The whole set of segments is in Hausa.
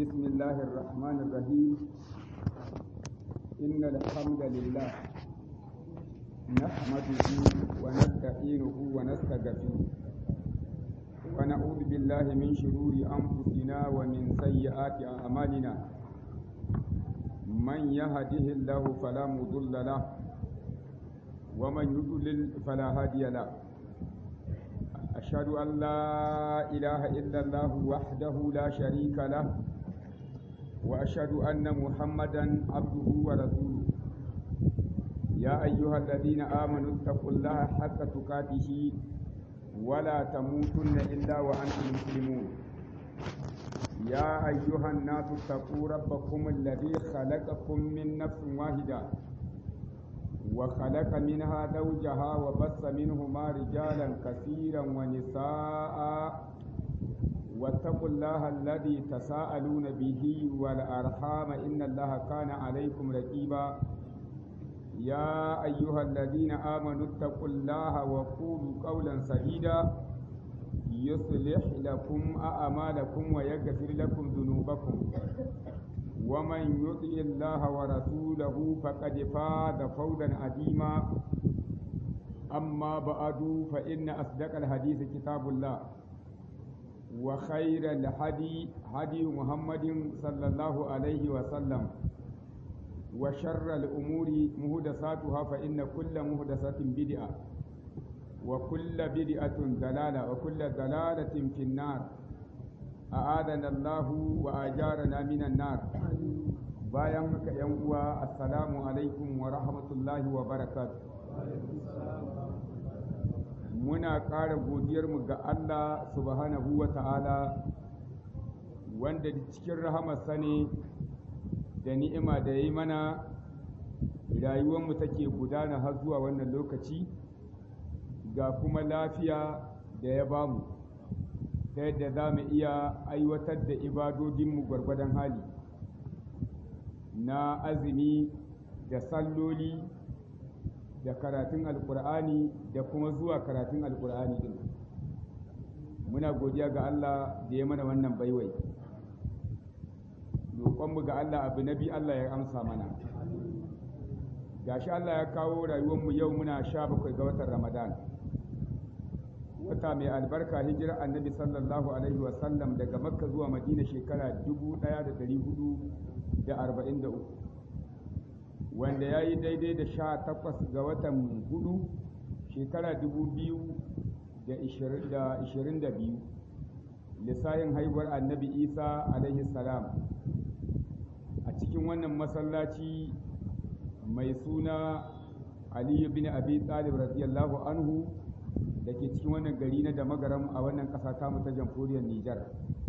بسم الله الرحمن الرحيم إن الحمد لله نحمده ونستعينه ونستغفره ونعوذ بالله من شرور أنفسنا ومن سيئات أعمالنا من يهده الله فلا مضل له ومن يضلل فلا هادي له أشهد أن لا إله إلا الله وحده لا شريك له وأشهد أن محمدا عبده ورسوله يا أيها الذين آمنوا اتقوا الله حق تقاته ولا تموتن إلا وأنتم مسلمون يا أيها الناس اتقوا ربكم الذي خلقكم من نفس واحدة وخلق منها زوجها وبث منهما رجالا كثيرا ونساء واتقوا الله الذي تساءلون به والأرحام إن الله كان عليكم رقيبا يا أيها الذين آمنوا اتقوا الله وقولوا قولا سديدا يصلح لكم أعمالكم ويغفر لكم ذنوبكم ومن يطع الله ورسوله فقد فاز فوزا عظيما أما بعد فإن أصدق الحديث كتاب الله وخير الهدي هدي محمد صلى الله عليه وسلم وشر الأمور مهدساتها فإن كل مهدسة بدعة وكل بدعة ضلالة وكل ضلالة في النار أعاذنا الله وأجارنا من النار bayan haka ‘yan uwa assalamu alaikum wa rahmatullahi wa barakatu muna ƙara godiyarmu ga Allah subhanahu wa ta'ala wanda cikin rahamarsa ne da ni'ima da ya yi mana rayuwarmu take gudana har zuwa wannan lokaci ga kuma lafiya da ya bamu ta yadda za mu iya aiwatar da ibadodinmu gwargwadon hali na azumi da salloli da karatun alkur'ani da kuma zuwa karatun alkur'ani din muna godiya ga Allah da ya mana wannan baiwai roƙonmu ga Allah abu na biyu Allah ya amsa mana gashi Allah ya kawo rayuwarmu yau muna sha bakwai ga watan ramadan wata mai albarka hijirar annabi sallallahu alaihi wasallam daga makka zuwa madina shekara 1443 wanda ya yi daidai da sha takwas ga watan hudu shekara 2022 lissahin haihuwar annabi isa alaihi salam a cikin wannan masallaci mai suna aliyu bin abi talib radiyallahu anhu da ke cikin wannan gari na da magaram a wannan ƙasa tamu ta jamhuriyar Nijar.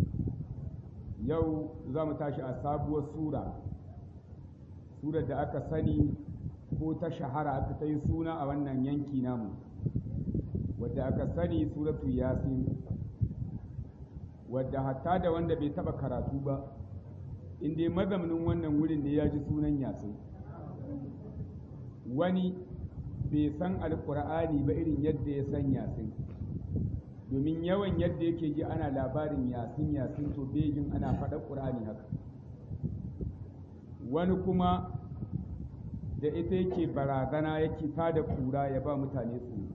Yau za mu tashi a sabuwar sura, surar da aka sani ko ta shahara aka ta yi suna a wannan yanki namu, wadda aka sani suratu yasin, wadda hatta da wanda bai taɓa karatu ba, inda mazaunin wannan wurin ne ya ji sunan yasin. Wani bai san alkur'ani ba irin yadda ya san yasin domin yawan yadda yake ji ana labarin yasin yasin to bejin ana faɗa ƙur'ani haka wani kuma da ita yake barazana yake tada kura ya ba mutane su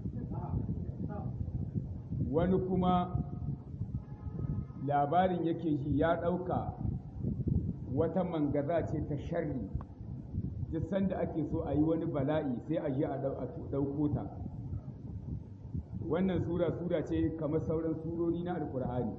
wani kuma labarin yake ji ya ɗauka wata mangaza ce ta sharri duk sanda ake so a yi wani bala'i sai a je a ɗauko ta wannan sura sura ce kamar sauran surori na alkur'ani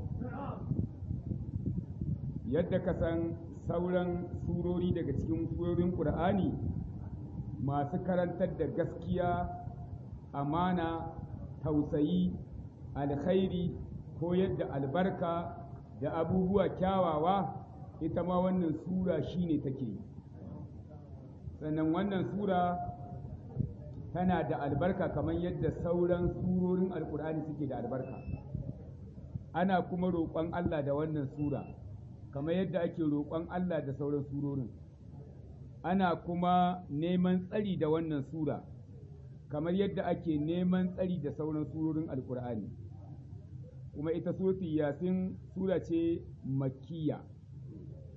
yadda ka san sauran surori daga cikin surorin ƙur'ani masu karantar da gaskiya amana tausayi alkhairi ko yadda albarka da abubuwa kyawawa ita ma wannan sura shine take yi sannan wannan sura tana da albarka kamar yadda sauran surorin alkur'ani suke da albarka ana kuma roƙon Allah da wannan sura kamar yadda ake roƙon Allah da sauran surorin ana kuma neman tsari da wannan sura kamar yadda ake neman tsari da sauran surorin alkur'ani kuma ita surati yasin sura ce makkiya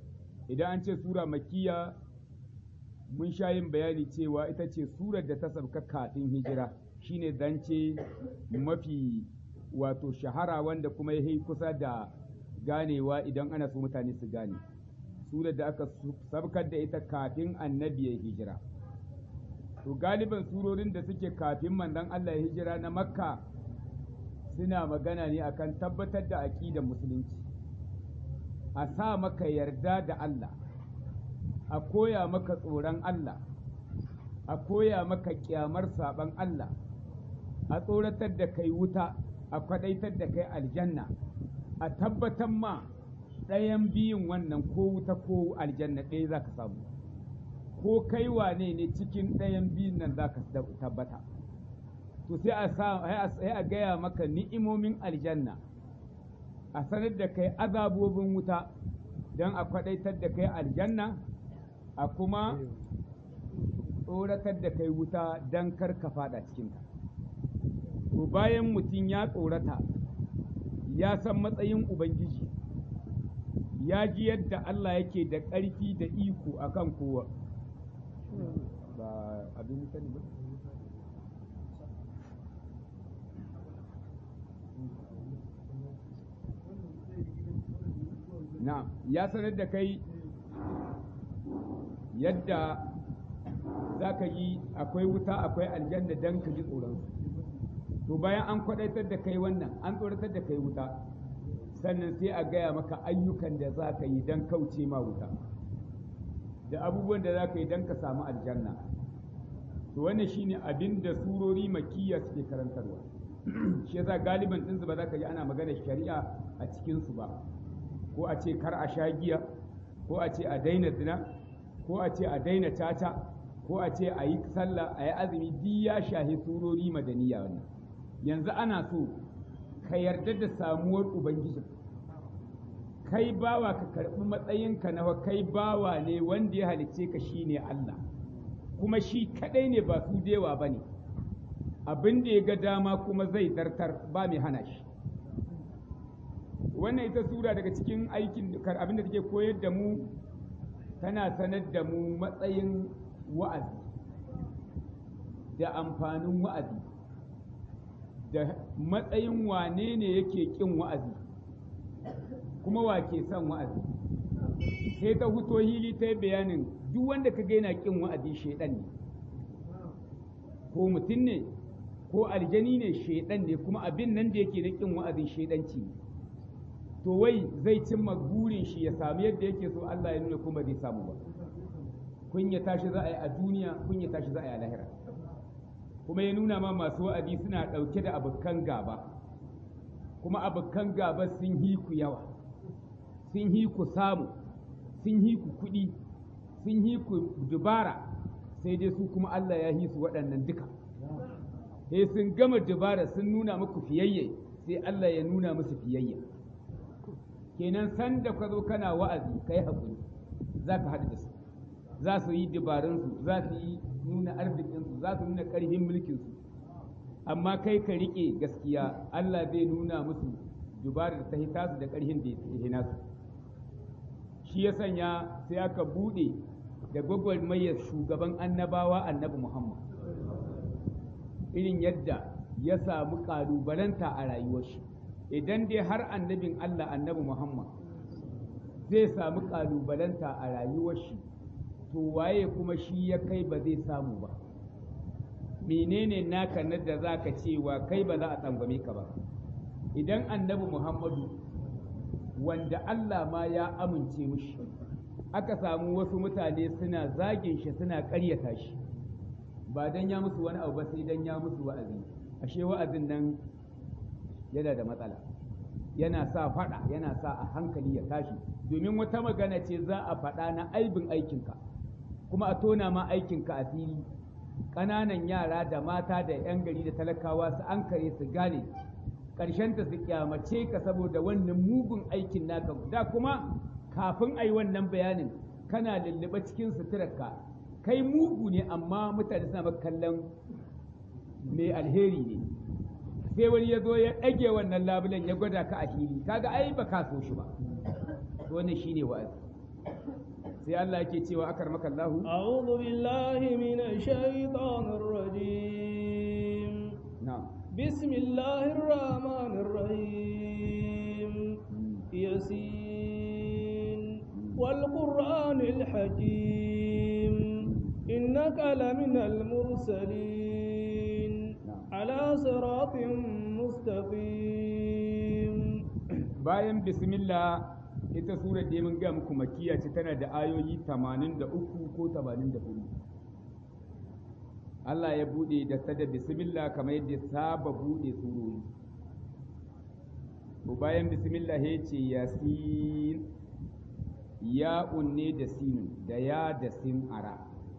idan an ce sura makiya mun sha yin bayani cewa ita ce surar da ta sauka kafin hijira shine zance mafi wato shahara wanda kuma ya kusa da ganewa idan ana so mutane su gane surar da aka sabkar da ita kafin annabi ya hijira to galiban surorin da suke kafin manzon Allah ya hijira na makka suna magana ne akan tabbatar da aƙidar musulunci a sa maka yarda da Allah a koya maka tsoron Allah a koya maka kyamar saban Allah a tsoratar da kai wuta a kwadaitar da kai aljanna a tabbatar ma ɗayan biyun wannan ko wuta ko aljanna ɗaya za ka samu ko kai wane ne cikin ɗayan biyun nan za ka tabbata to sai a sa sai a gaya maka ni'imomin aljanna a sanar da kai azabobin wuta don a kwadaitar da kai aljanna a kuma tsoratar da kai wuta don kar ka fada cikinta to bayan mutum ya tsorata ya san matsayin ubangiji ya ji yadda Allah yake da ƙarfi da iko akan kowa ba abin sani ba na ya sanar da kai yadda za ka yi akwai wuta akwai aljanna don ka ji tsoronsu to bayan an kwadaitar da kai wannan an tsoratar da kai wuta sannan sai a gaya maka ayyukan da za ka yi don kauce ma wuta da abubuwan da za ka yi don ka samu aljanna to wannan shine abin da surori makiyya suke karantarwa shi yasa galiban ɗinsu ba za ka ji ana magana shari'a a cikinsu ba ko a ce kar a sha giya ko a ce a daina zina ko a ce a daina caca ko a ce a yi sallah a yi azumi duk ya shahi surori madaniya wannan yanzu ana so ka yarda da samuwar ubangiji kai bawa ka karɓi matsayinka na kai bawa ne wanda ya halicce ka shine Allah kuma shi kadai ne ba su dewa ba ne abin da ya ga dama kuma zai zartar ba mai hana shi wannan ita sura daga cikin aikin abin da take koyar da mu tana sanar da mu matsayin wa'azi da amfanin wa'azi da matsayin wane ne yake ƙin wa'azi kuma wa ke son wa'azi sai ta huto hili ta yi bayanin duk wanda ka gaina ƙin wa'azi shaidan ne ko mutum ne ko aljani ne shaidan ne kuma abin nan da yake na ƙin wa'azin shaidanci ne to wai zai cimma burin shi ya samu yadda yake so Allah ya nuna kuma zai samu ba kun ya tashi za a yi a duniya kun ya tashi za a yi a lahira kuma ya nuna ma masu wa'azi suna ɗauke da abokan gaba kuma abokan gaba sun hi ku yawa sun hi ku samu sun hi ku kuɗi sun hi ku dubara sai dai su kuma Allah ya hi su waɗannan duka sai sun gama dubara sun nuna muku fiyayye sai Allah ya nuna musu fiyayye kenan san da ka zo kana wa'azi ka yi haƙuri za ka haɗu da su za su yi dabarunsu za su yi nuna arzikinsu za su nuna ƙarfin mulkinsu amma kai ka riƙe gaskiya Allah zai nuna musu dubarar da ta hita su da ƙarfin da ya hina su shi ya sanya sai aka buɗe da gwagwarmayar shugaban annabawa annabi Muhammad irin yadda ya samu ƙalubalanta a rayuwar shi idan dai har annabin Allah annabi Muhammad zai samu ƙalubalanta a rayuwar shi to waye kuma shi ya kai ba zai samu ba menene naka na da za ka cewa kai ba za a tsangwame ka ba idan annabi Muhammadu wanda Allah ma ya amince mushi aka samu wasu mutane suna zagin shi suna ƙaryata shi ba dan ya musu wani abu ba sai dan ya musu wa'azi ashe wa'azin nan yana da matsala yana sa faɗa yana sa a hankali ya tashi domin wata magana ce za a faɗa na aibin aikinka kuma a tona ma aikinka a fili ƙananan yara da mata da 'yan gari da talakawa su an kare su gane ƙarshenta su kyamace ka saboda wannan mugun aikin naka da kuma kafin a yi wannan bayanin kana lullube cikin suturarka kai mugu ne amma mutane suna maka kallon mai alheri ne sai wani ya zo ya ɗage wannan labulen ya gwada ka a fili kaga ai ba ka so shi ba wannan shine wa'azi sai Allah yake cewa akar maka Allahu أعوذ بالله من الشيطان الرجيم na'am بسم الله الرحمن الرحيم يسين والقرآن الحكيم إنك لمن المرسلين نعم. على صراط مستقيم bayan bismillah ita surar da mun ga muku makiya ce tana da ayoyi 83 ko 84 Allah ya bude da ta da bismillah kamar yadda ya saba bude surori to bayan bismillah ya ce yasin ya unne da sinu da ya da sin ara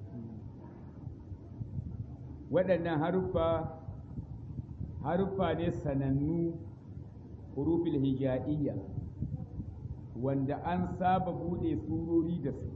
waɗannan haruffa haruffa ne sanannu hurufil hija'iyya wanda an saba bude surori da su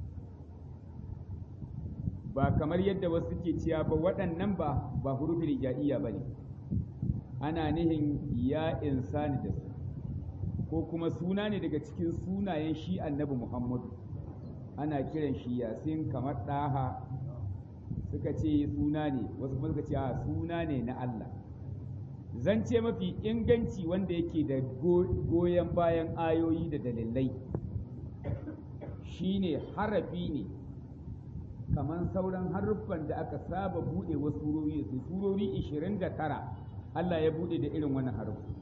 ba kamar yadda wasu ke cewa ba waɗannan ba ba hurufil hija'iyya ba ne ana nihin ya insani da su ko kuma suna ne daga cikin sunayen shi annabi muhammadu ana kiran shi yasin kamar ɗaha suka ce suna ne wasu kuma suka ce a suna ne na allah zance mafi inganci wanda yake da goyon bayan ayoyi da dalilai shine harafi ne kamar sauran haruffan da aka saba buɗe wasu surori da su surori 29 Allah ya buɗe da irin wannan haruffi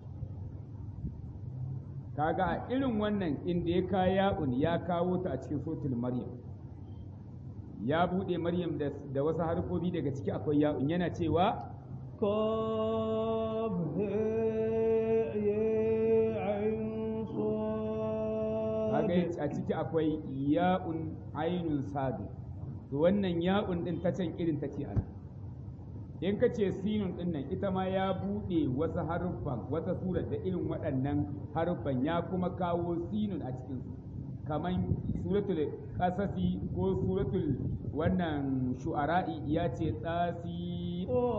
kaga a irin wannan inda ya kawo ya'un ya kawo ta a cikin sotul maryam ya buɗe maryam da wasu harfofi daga ciki akwai ya'un yana cewa قاف هاء ياء عين kaga صاد a ciki akwai ya'un ainun sadu to wannan ya'un din ta can irin ta ce ana in ka ce sinun din nan ita ma ya buɗe wasu haruffan wata surar da irin waɗannan haruffan ya kuma kawo sinun a cikin su kamar suratul qasasi ko suratul wannan shu'ara'i ya ce tsasi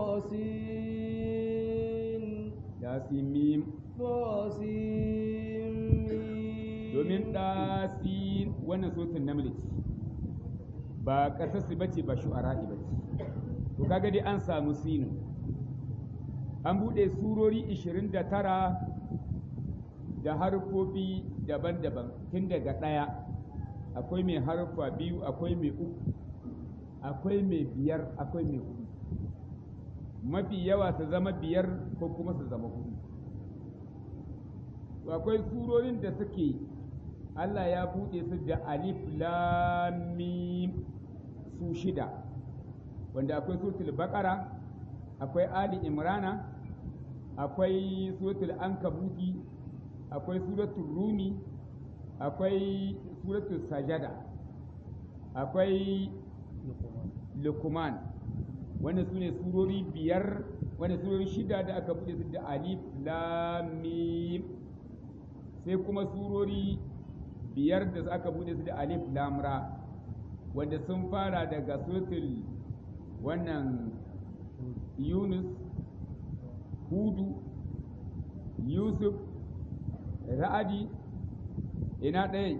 طاسين yasimim طاسين domin ɗasi wannan sotun namiji ba ƙasarsu ba ce ba shu'ara'i ba ce to kaga dai an samu sinu an buɗe surori 29 da harfofi daban-daban tun daga ɗaya akwai mai harfa biyu akwai mai uku akwai mai biyar akwai mai hudu mafi yawa su zama biyar ko kuma su zama hudu to akwai surorin da suke Allah ya buɗe su da alif lam mim su shida wanda akwai suratul baqara akwai ali imrana akwai suratul ankabuti akwai suratul rumi akwai suratul sajada akwai lukuman wanda su ne surori biyar wanda surori shida da aka buɗe su da alif lam mim sai kuma surori biyar da aka buɗe su da alif lam ra wanda sun fara daga suratul wannan yunus hudu yusuf ra'adi ina ɗaya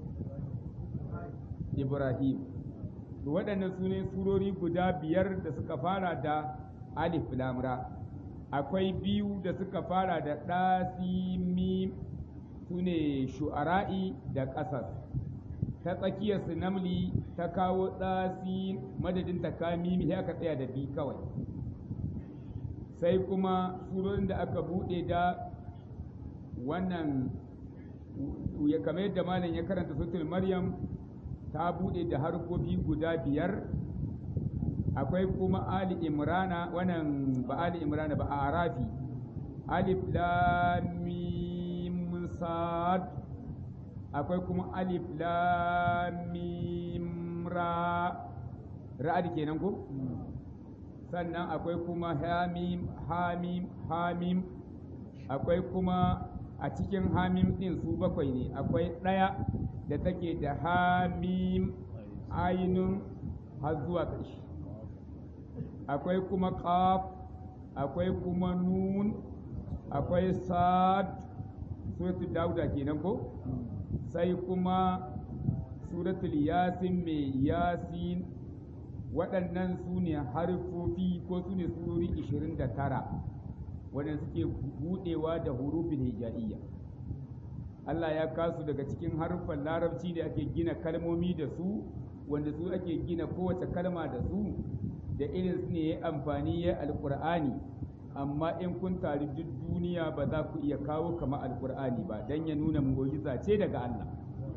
ibrahim to waɗannan su ne surori guda biyar da suka fara da alif lamra akwai biyu da suka fara da ɗasimim su ne shu'ara'i da ƙasas ta tsakiyar su namli ta kawo ɗasi madadin ta kamimi sai aka tsaya da bi kawai sai kuma surorin da aka buɗe da wannan ya kamar yadda malam ya karanta sutul maryam ta buɗe da harkofi guda biyar akwai kuma ali imrana wannan ba ali imrana ba a arafi alif lam mim sad akwai kuma alif lam mim ra ra'ad kenan ko sannan akwai kuma hamim hamim hamim akwai kuma a cikin hamim din su bakwai ne akwai ɗaya da take da hamim ainun har zuwa ƙarshe akwai kuma ƙaf akwai kuma nun akwai sad suratul dauda kenan ko sai kuma suratul yasin mai yasin waɗannan su ne harfofi ko su ne surori 29 waɗanda suke buɗewa da hurufin hija'iyya Allah ya kasu daga cikin haruffan larabci da ake gina kalmomi da su wanda su ake gina kowace kalma da su da irin su ne ya amfani ya alƙur'ani amma in kun tari duk duniya ba za ku iya kawo kama alƙur'ani ba don ya nuna mu'jiza ce daga Allah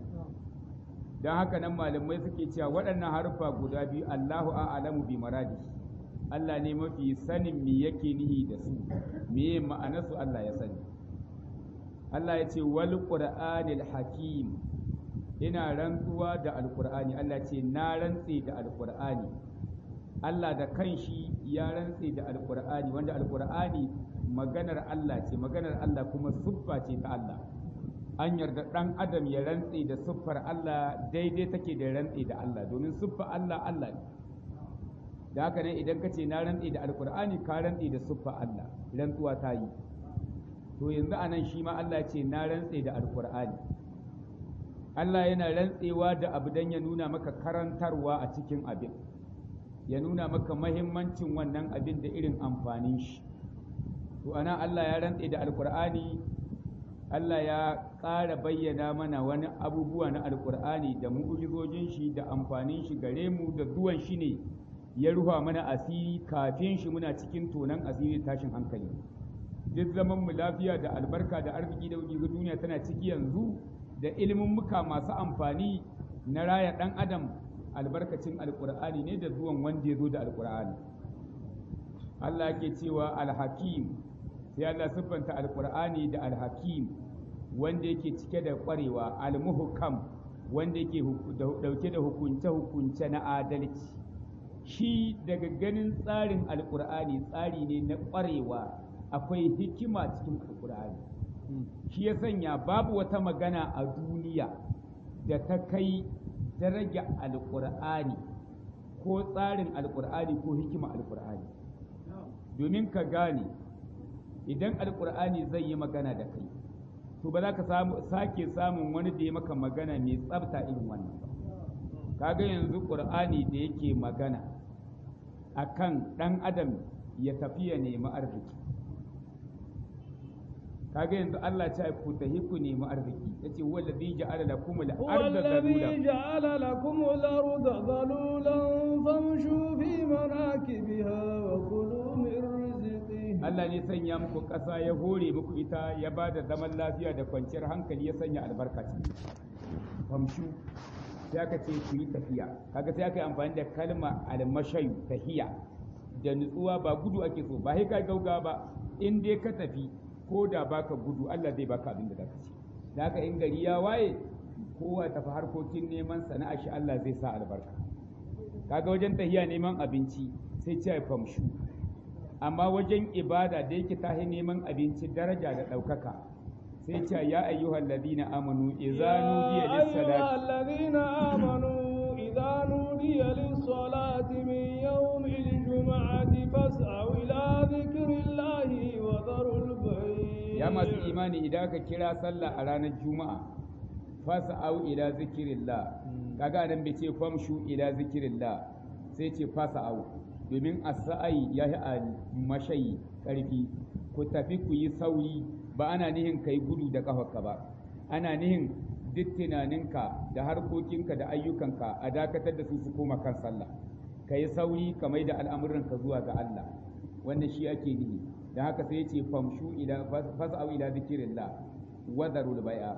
don haka nan malamai suke cewa waɗannan haruffa guda biyu Allahu a'lamu bi maradi Allah ne mafi sanin me yake nihi da su me ma'anarsu Allah ya sani Allah ya ce wal qur'anil hakim ina rantsuwa da alqur'ani Allah ce na rantse da alqur'ani Allah da kanshi ya rantse da alqur'ani wanda alqur'ani maganar Allah ce maganar Allah kuma siffa ce ta Allah an yarda ɗan adam ya rantse da siffar Allah daidai take da rantse da Allah domin siffar Allah Allah ne da haka ne idan ka ce na rantse da alkur'ani ka rantse da siffar Allah rantsuwa ta yi to yanzu a nan shi ma Allah ce na rantse da alkur'ani Allah yana rantsewa da abu don ya nuna maka karantarwa a cikin abin ya nuna maka mahimmancin wannan abin da irin amfanin shi to ana Allah ya rantse da alkur'ani Allah ya ƙara bayyana mana wani abubuwa na alkur'ani da mu'ujizojin shi da amfanin shi gare mu da zuwan shi ne ya ruha mana asiri kafin shi muna cikin tonan asiri tashin hankali duk zaman mu lafiya da albarka da arziki da duniya tana ciki yanzu da ilimin muka masu amfani na raya ɗan adam albarkacin alkur'ani ne da zuwan wanda ya zo da alkur'ani Allah ke cewa alhakim sai Allah siffanta alkur'ani da alhakim wanda yake cike da ƙwarewa almuhkam wanda yake dauke da hukunce-hukunce na adalci shi daga ganin tsarin alkur'ani tsari ne na ƙwarewa akwai hikima cikin alkur'ani shi ya sanya babu wata magana a duniya da ta kai daraja alkur'ani ko tsarin alkur'ani ko hikima alkur'ani domin ka gane idan alkur'ani zai yi magana da kai to ba za ka sake samun wani da ya maka magana mai tsabta irin wannan ba kaga yanzu ƙur'ani da yake magana akan ɗan adam ya tafi ya nemi arziki kaga yanzu Allah ya ku tahi ku nemi arziki yace wallazi ja'ala lakum al-ardha والذي جعل لكم الأرض ذلولا فامشوا في مناكبها وكلوا من رزقه Allah ne sanya muku ƙasa ya hore muku ita ya ba da zaman lafiya da kwanciyar hankali ya sanya albarka ciki famshu sai aka ce ku yi tafiya kaga sai aka yi amfani da kalma almashayu tahiya da nutsuwa ba gudu ake so ba sai ka gauga ba in dai ka tafi ko da baka gudu Allah zai baka abin da zaka ci da haka in gari ya waye kowa tafi harkokin neman sana'a shi Allah zai sa albarka kaga wajen tahiya neman abinci sai ce famshu amma wajen ibada da yake tahi neman abinci daraja da ɗaukaka sai ce ya ayyuhal ladina amanu idza nudiya يا أيها lis-salati الذين آمنوا إذا نودي للصلاة من يوم الجمعة فاسعوا إلى ذكر الله وذروا البيع ya masu imani idan ka kira sallah a ranar juma'a fasa'au ila zikirillah kaga nan bai ce famshu ila zikirillah sai ce fasa'au domin as-sa'i ya yi a mashayi karfi ku tafi ku yi sauri ba ana nihin kai gudu da kafarka ba ana nihin duk tunaninka da harkokinka da ayyukanka a dakatar da su su koma kan sallah ka yi sauri ka mai da al'amuranka zuwa ga Allah wannan shi ake nihi da haka sai ce famshu ila fas'au ila zikrillah wadarul bai'a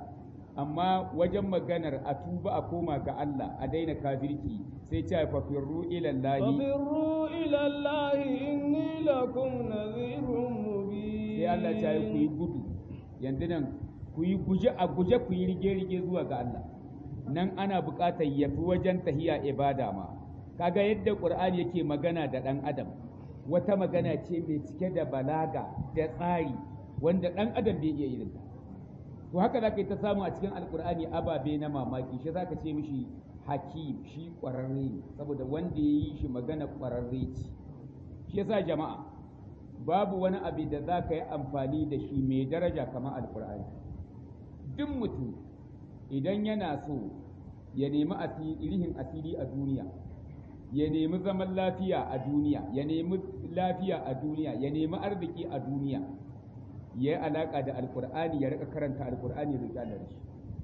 amma wajen maganar a tuba a koma ga Allah a daina kafirci sai ce fa firru ila Allah ففروا إلى الله إني لكم نذير مبين sai Allah ya yi ku yi gudu yanzu nan ku yi guje a guje ku yi rige-rige zuwa ga Allah nan ana buƙatar yafi wajen tahiya ibada ma kaga yadda Qur'ani yake magana da ɗan adam wata magana ce mai cike da balaga da tsari wanda ɗan adam bai iya irin ta to haka za ka yi ta samu a cikin alkur'ani ababe na mamaki shi za ka ce mishi hakim shi ƙwararre ne saboda wanda ya yi shi magana ƙwararre ce shi yasa jama'a babu wani abu da za ka yi amfani da shi mai daraja kamar alkur'ani duk mutum idan yana so ya nemi asirihin asiri a duniya ya nemi zaman lafiya a duniya ya nemi lafiya a duniya ya nemi arziki a duniya ya yi alaƙa da alƙur'ani ya rika karanta alƙur'ani da Allah da shi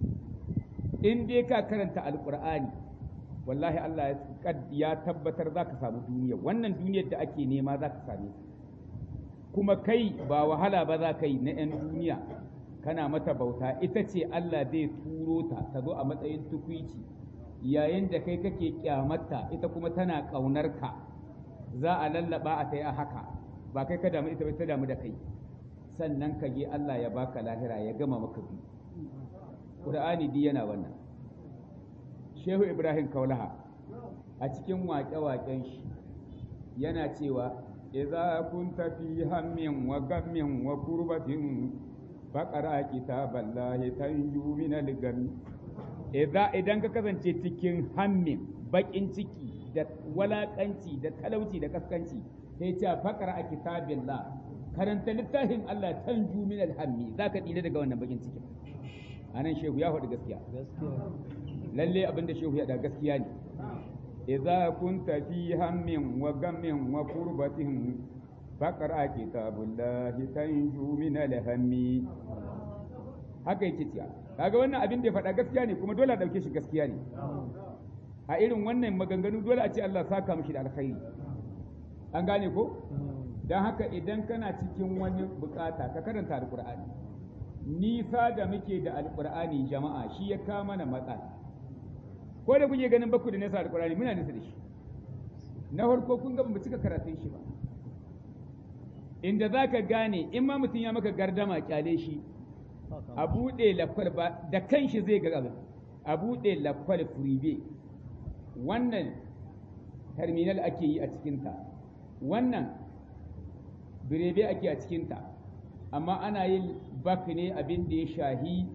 in dai ka karanta alƙur'ani wallahi Allah ya tabbatar za ka samu duniya wannan duniyar da ake nema za ka same kuma kai ba wahala ba za ka yi na 'yan duniya kana mata bauta ita ce Allah zai turo ta ta zo a matsayin tukwici yayin da kai kake kyamata ita kuma tana ƙaunar ka za a lallaba a ta yi a haka ba kai ka damu ita ba ta damu da kai sannan ka je Allah ya baka lahira ya gama maka biyu Qur'ani di yana wannan Shehu Ibrahim Kaulaha a cikin waƙe-waƙen shi yana cewa idza kunta fi hammin wa gammin wa kurbatin faqara kitaballahi tanju min al-gam idza idan ka kasance cikin hammin bakin ciki da walakanci da talauci da kaskanci sai ce faqara kitabillah karanta littafin Allah tanju min al-hammi zaka tsira daga wannan bakin cikin anan shehu ya faɗi gaskiya lalle abinda shehu ya da gaskiya ne idza kunta fi hammin wa gammin wa kurbatin faqra kitabullahi tanju min al-hammi haka yake cewa kaga wannan abin da ya faɗa gaskiya ne kuma dole a ɗauke shi gaskiya ne a irin wannan maganganu dole a ce Allah saka mishi da alkhairi an gane ko don haka idan kana cikin wani bukata ka karanta alkur'ani nisa da muke da alkur'ani jama'a shi ya kama mana matsala ko da kuke ganin baku da nesa alkur'ani muna nisa da shi na farko kun ga mu cika karatun shi ba inda za ka gane in ma mutum ya maka gardama kyale shi a buɗe lakwal ba da kanshi zai ga abin a buɗe lakwal furibe wannan terminal ake yi a cikinta wannan birebe ake a cikinta amma ana yin bak ne abin da ya shahi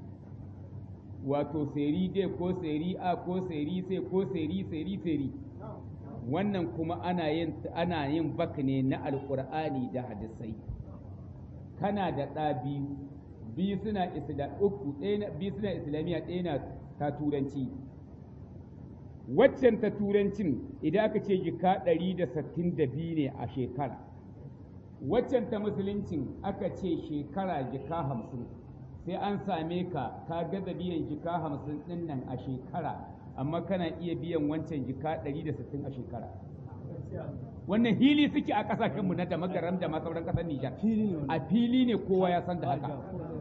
wato seri dai ko seri a ko seri sai ko seri seri seri wannan kuma ana yin ana yin bak ne na alqur'ani da hadisai kana da ɗa biyu biyu suna isla uku ɗaya biyu suna islamiya ɗaya na ta turanci waccan ta turancin idan aka ce jika ɗari da sittin da biyu ne a shekara waccan ta musuluncin aka ce shekara jika hamsin sai an same ka ka gaza biyan jika hamsin ɗin nan a shekara amma kana iya biyan wancan jika ɗari da sittin a shekara wannan hili suke a ƙasashenmu na da magaram da masauran ƙasar Nijar a fili ne kowa ya san da haka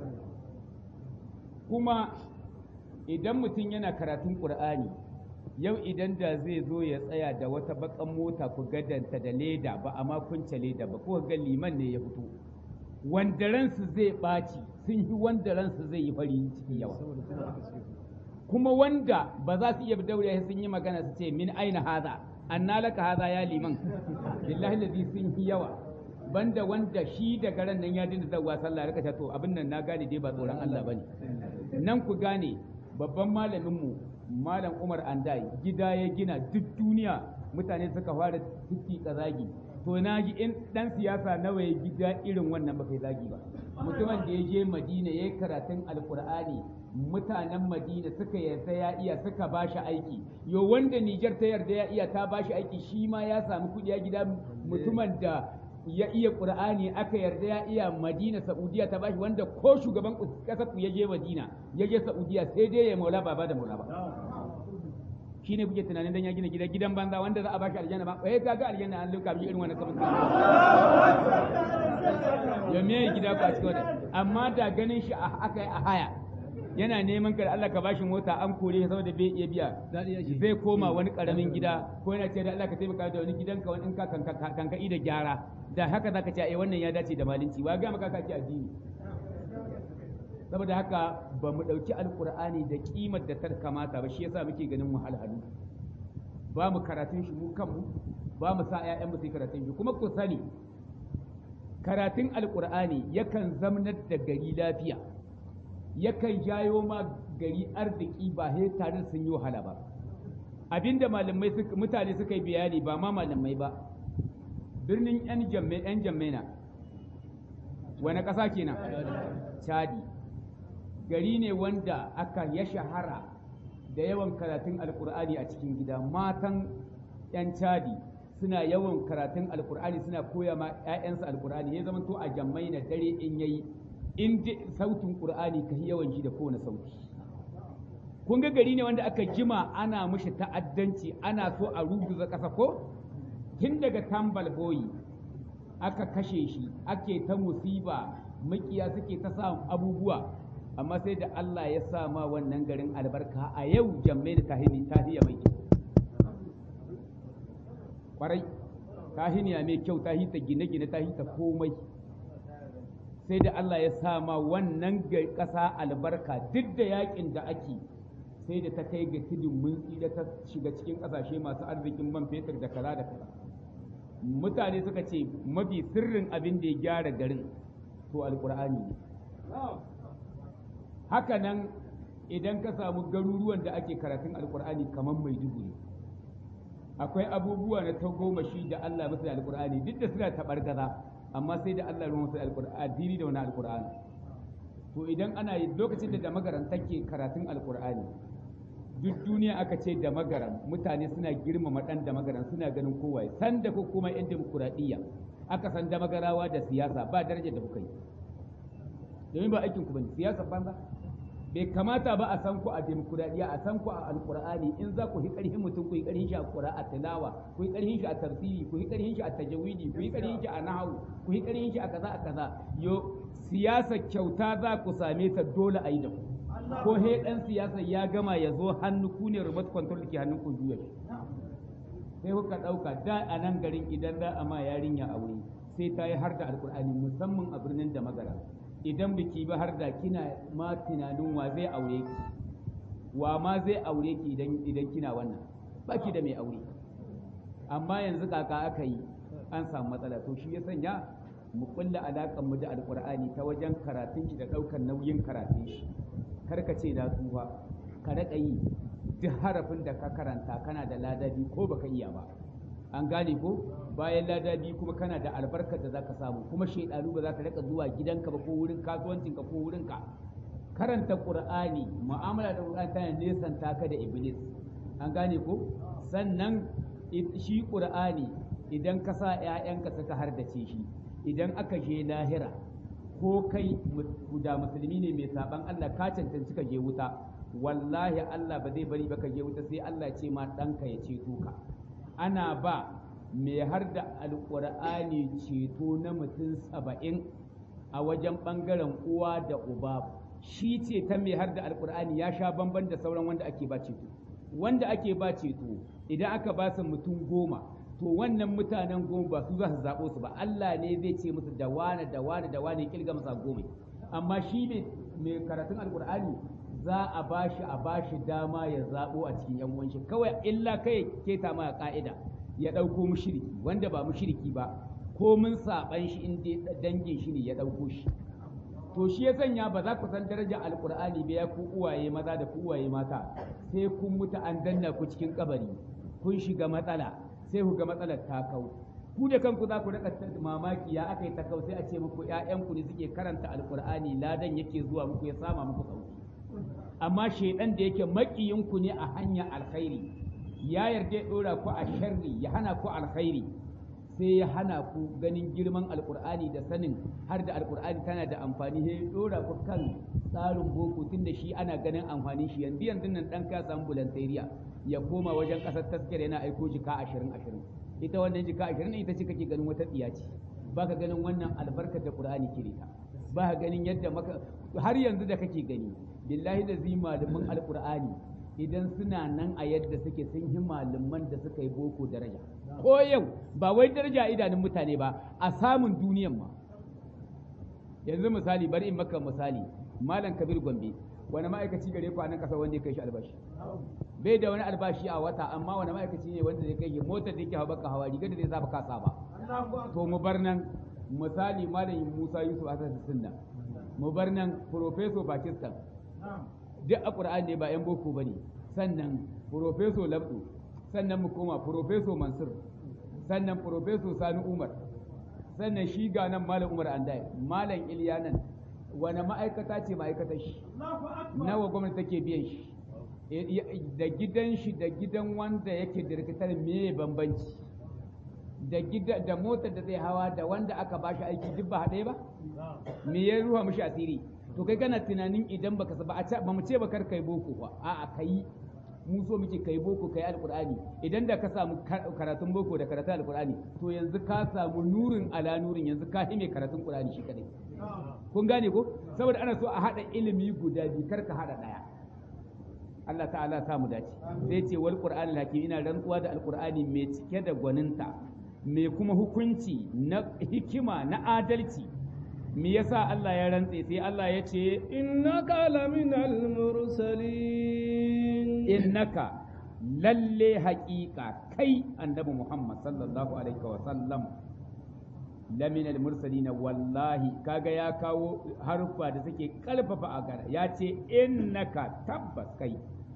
kuma idan mutum yana karatun ƙur'ani yau idan da zai zo ya tsaya da wata bakan mota ku gadanta da leda ba a kunce leda ba ko ga liman ne ya fito wanda ransu zai ɓaci sun yi wanda ransu zai yi fari ciki yawa kuma wanda ba za su iya daure sun yi magana su ce min aina haza anna laka haza ya liman billahi lazi sun yi yawa banda wanda shi daga ran nan ya dinda zawwa sallah rika to abin nan na gane dai ba tsoron Allah bane nan ku gane babban malamin mu malam Umar Andai gida ya gina duk duniya mutane suka fara tuki zagi to na ji in dan siyasa nawa ya gida irin wannan ba kai zagi ba mutumin da ya je Madina ya yi karatun Alkur'ani mutanen Madina suka yarda ya iya suka ba shi aiki yo wanda Niger ta yarda ya iya ta ba shi aiki shi ma ya samu kuɗi ya gida mutumin da ya iya Qur'ani aka yarda ya iya Madina Saudiya ta bashi wanda ko shugaban kasar ku ya je Madina ya je Saudiya sai dai ya maula baba da maula ba shine kuke tunanin dan ya gina gida gidan banza wanda za a bashi aljanna ba eh kaga aljanna an luka bi irin wannan sabon ya me gida ku a cikin wannan amma da ganin shi aka yi a haya yana neman ka da Allah ka bashi mota an kore shi saboda bai iya biya zai koma wani karamin gida ko yana ce da Allah ka taimaka da wani gidanka wani in ka kanka da gyara da haka zaka ce eh wannan ya dace da malinci wa ga maka ka ce addini saboda haka ba mu dauki alqur'ani da kimar da ta kamata ba shi yasa muke ganin wahalhalu ba mu karatun shi mu kanmu ba mu sa ƴaƴan mu su karatun shi kuma ku sani karatun alqur'ani yakan zamnar da gari lafiya yakan jayo ma gari arziki ba sai tare sun yi wahala ba abinda malamai mutane suka yi bayani ba ma malamai ba birnin yan jamme yan jammena wani ƙasa kenan chadi gari ne wanda aka ya shahara da yawan karatun alkur'ani a cikin gida matan 'yan cadi suna yawan karatun alkur'ani suna koya ma 'ya'yansu alkur'ani ya zama to a jammai na dare in yayi in sautin qur'ani ka yawan ji da kowane sauti kun ga gari ne wanda aka jima ana mushi ta'addanci ana so a ruguza ƙasa ko tun daga tambal boyi aka kashe shi ake ta musiba makiya suke ta sa abubuwa amma sai da Allah ya sa ma wannan garin albarka a yau jammai da tahini tahiya mai kyau kwarai tahiniya mai kyau ta hita gine-gine ta hita komai sai da Allah ya sa ma wannan ƙasa albarka duk da yakin da ake sai da ta kai ga tudun mun da ta shiga cikin ƙasashe masu arzikin man fetur da kaza da kaza mutane suka ce mafi sirrin abin da ya gyara garin to alkur'ani ne haka nan idan ka samu garuruwan da ake karatun alkur'ani kamar mai dubu ne akwai abubuwa na tagomashi da Allah masu da alkur'ani duk da suna taɓar gaza amma sai da Allah ruwan masu da alkur'ani da wani alkur'ani to idan ana yi lokacin da da magaran take karatun alkur'ani duk duniya aka ce da magaran mutane suna girmama dan da magaran suna ganin kowaye san da ko kuma yan demokuraɗiyya aka san da magarawa da siyasa ba darajar da kuka yi domin ba aikin ku bane siyasa banza bai kamata ba a san ku a demokuraɗiyya a san ku a alkur'ani in za ku yi ƙarfin mutum ku yi ƙarfin shi a a tilawa ku yi ƙarfin shi a tafsiri ku yi ƙarfin shi a tajawidi ku yi ƙarfin shi a nahawu ku yi ƙarfin shi a kaza a kaza yo siyasa kyauta za ku same ta dole a yi da ku ko he dan siyasa ya gama ya zo hannu ku ne remote control ke hannun ku juya sai kuka ɗauka da a nan garin idan za a ma yarinya aure sai ta yi har da alkur'ani musamman a birnin da magara idan biki ba har da kina ma tunanin wa zai aure ki wa ma zai aure ki idan idan kina wannan ba ki da mai aure amma yanzu kaka aka yi an samu matsala to shi ya sanya mu kulla alaƙar mu da alkur'ani ta wajen karatun shi da ɗaukar nauyin karatun shi karka ce na tsufa ka raƙa yi duk harafin da ka karanta kana da ladabi ko baka iya ba an gane ko bayan ladabi kuma kana da albarkar da zaka samu kuma shaidanu ba za ka raka zuwa gidanka ba ko wurin kasuwancinka ko wurinka karanta qur'ani mu'amala da qur'ani tana nesanta ka da iblis an gane ko sannan shi qur'ani idan ka sa ƴaƴanka suka hardace shi idan aka je lahira ko kai da musulmi ne mai saban Allah ka cancanci ka je wuta wallahi Allah ba zai bari ba ka je wuta sai Allah ce ma ɗanka ya ceto ka ana ba mai har da alƙur'ani ceto na mutum saba'in a wajen ɓangaren uwa da uba shi ce ta mai har da alƙur'ani ya sha bamban da sauran wanda ake ba ceto wanda ake ba ceto idan aka ba su mutum goma to wannan mutanen goma ba su za su zaɓo su ba Allah ne zai ce musu da wane da wane da wane kilga masa goma amma shi ne mai karatun alkur'ani za a bashi a bashi dama ya zaɓo a cikin yan uwanshi kawai illa kai keta ma ka'ida ya ɗauko mushriki wanda ba mushriki ba ko mun saɓan shi in dangin shi ne ya ɗauko shi to shi ya sanya ba za ku san darajar alkur'ani ba ya ku uwaye maza da ku uwaye mata sai kun mutu an danna ku cikin kabari kun shiga matsala sai ku ga matsalar ta kau ku da kanku za ku rika mamaki ya aka yi ta kau sai a ce muku ƴaƴanku ne suke karanta alkur'ani ladan yake zuwa muku ya sama muku sauki amma shaidan da yake makiyinku ne a hanyar alkhairi ya yarda ya dora ku a sharri ya hana ku alkhairi sai ya hana ku ganin girman alkur'ani da sanin har da alkur'ani tana da amfani sai ya dora ku kan tsarin boko tun da shi ana ganin amfanin shi yanzu yanzu nan dan ka samu bulantariya ya koma wajen kasar taskira yana aiko jika ashirin ashirin ita wannan jika ashirin ita ce kake ganin wata tsiya ce baka ganin wannan albarkar da qur'ani ke da ba ka ganin yadda maka har yanzu da kake gani billahi da zi malaman alqur'ani idan suna nan a yadda suke sun yi malaman da suka yi boko daraja ko yau ba wai daraja idanun mutane ba a samun duniyan ma yanzu misali bari in maka misali malam kabir gombe wani ma'aikaci gare ku a nan kasar wanda ya kai shi albashi bai da wani albashi a wata amma wani ma'aikaci ne wanda zai kai motar da yake hawa baka hawa rigar da zai saba kasa ba to mu bar nan misali malam Musa Yusuf Asad Sunna mu bar nan professor Pakistan duk a Qur'ani ne ba yan boko bane sannan professor Labdu sannan mu koma professor Mansur sannan professor Sani Umar sannan shi ga nan malam Umar Andai malam Iliya nan wani ma'aikata ce ma'aikatar shi nawa gwamnati take biyan shi da gidan shi da gidan wanda yake dirkitar me bambanci da gida da motar da zai hawa da wanda aka bashi aiki duk ba haɗe ba me ya ruwa mishi asiri to kai kana tunanin idan baka ba a ba mu ce ba kar kai boko ba a'a kai mu so muke kai boko kai alqur'ani idan da ka samu karatun boko da karatun alqur'ani to yanzu ka samu nurin ala nurin yanzu ka hime karatun qur'ani shi kadai kun gane ko saboda ana so a hada ilimi guda biyu kar ka hada daya Allah ta'ala sa mu dace sai ce wal qur'anil hakim ina rantsuwa da alqur'ani mai cike da gwaninta mai kuma hukunci na hikima na adalci me yasa Allah ya rantse sai Allah ya ce innaka laminal mursalin innaka lalle haƙiƙa kai annabi Muhammad sallallahu alaihi wa sallam laminal mursalin wallahi kaga ya kawo haruffa da suke kalfafa a gara ya ce innaka tabbas kai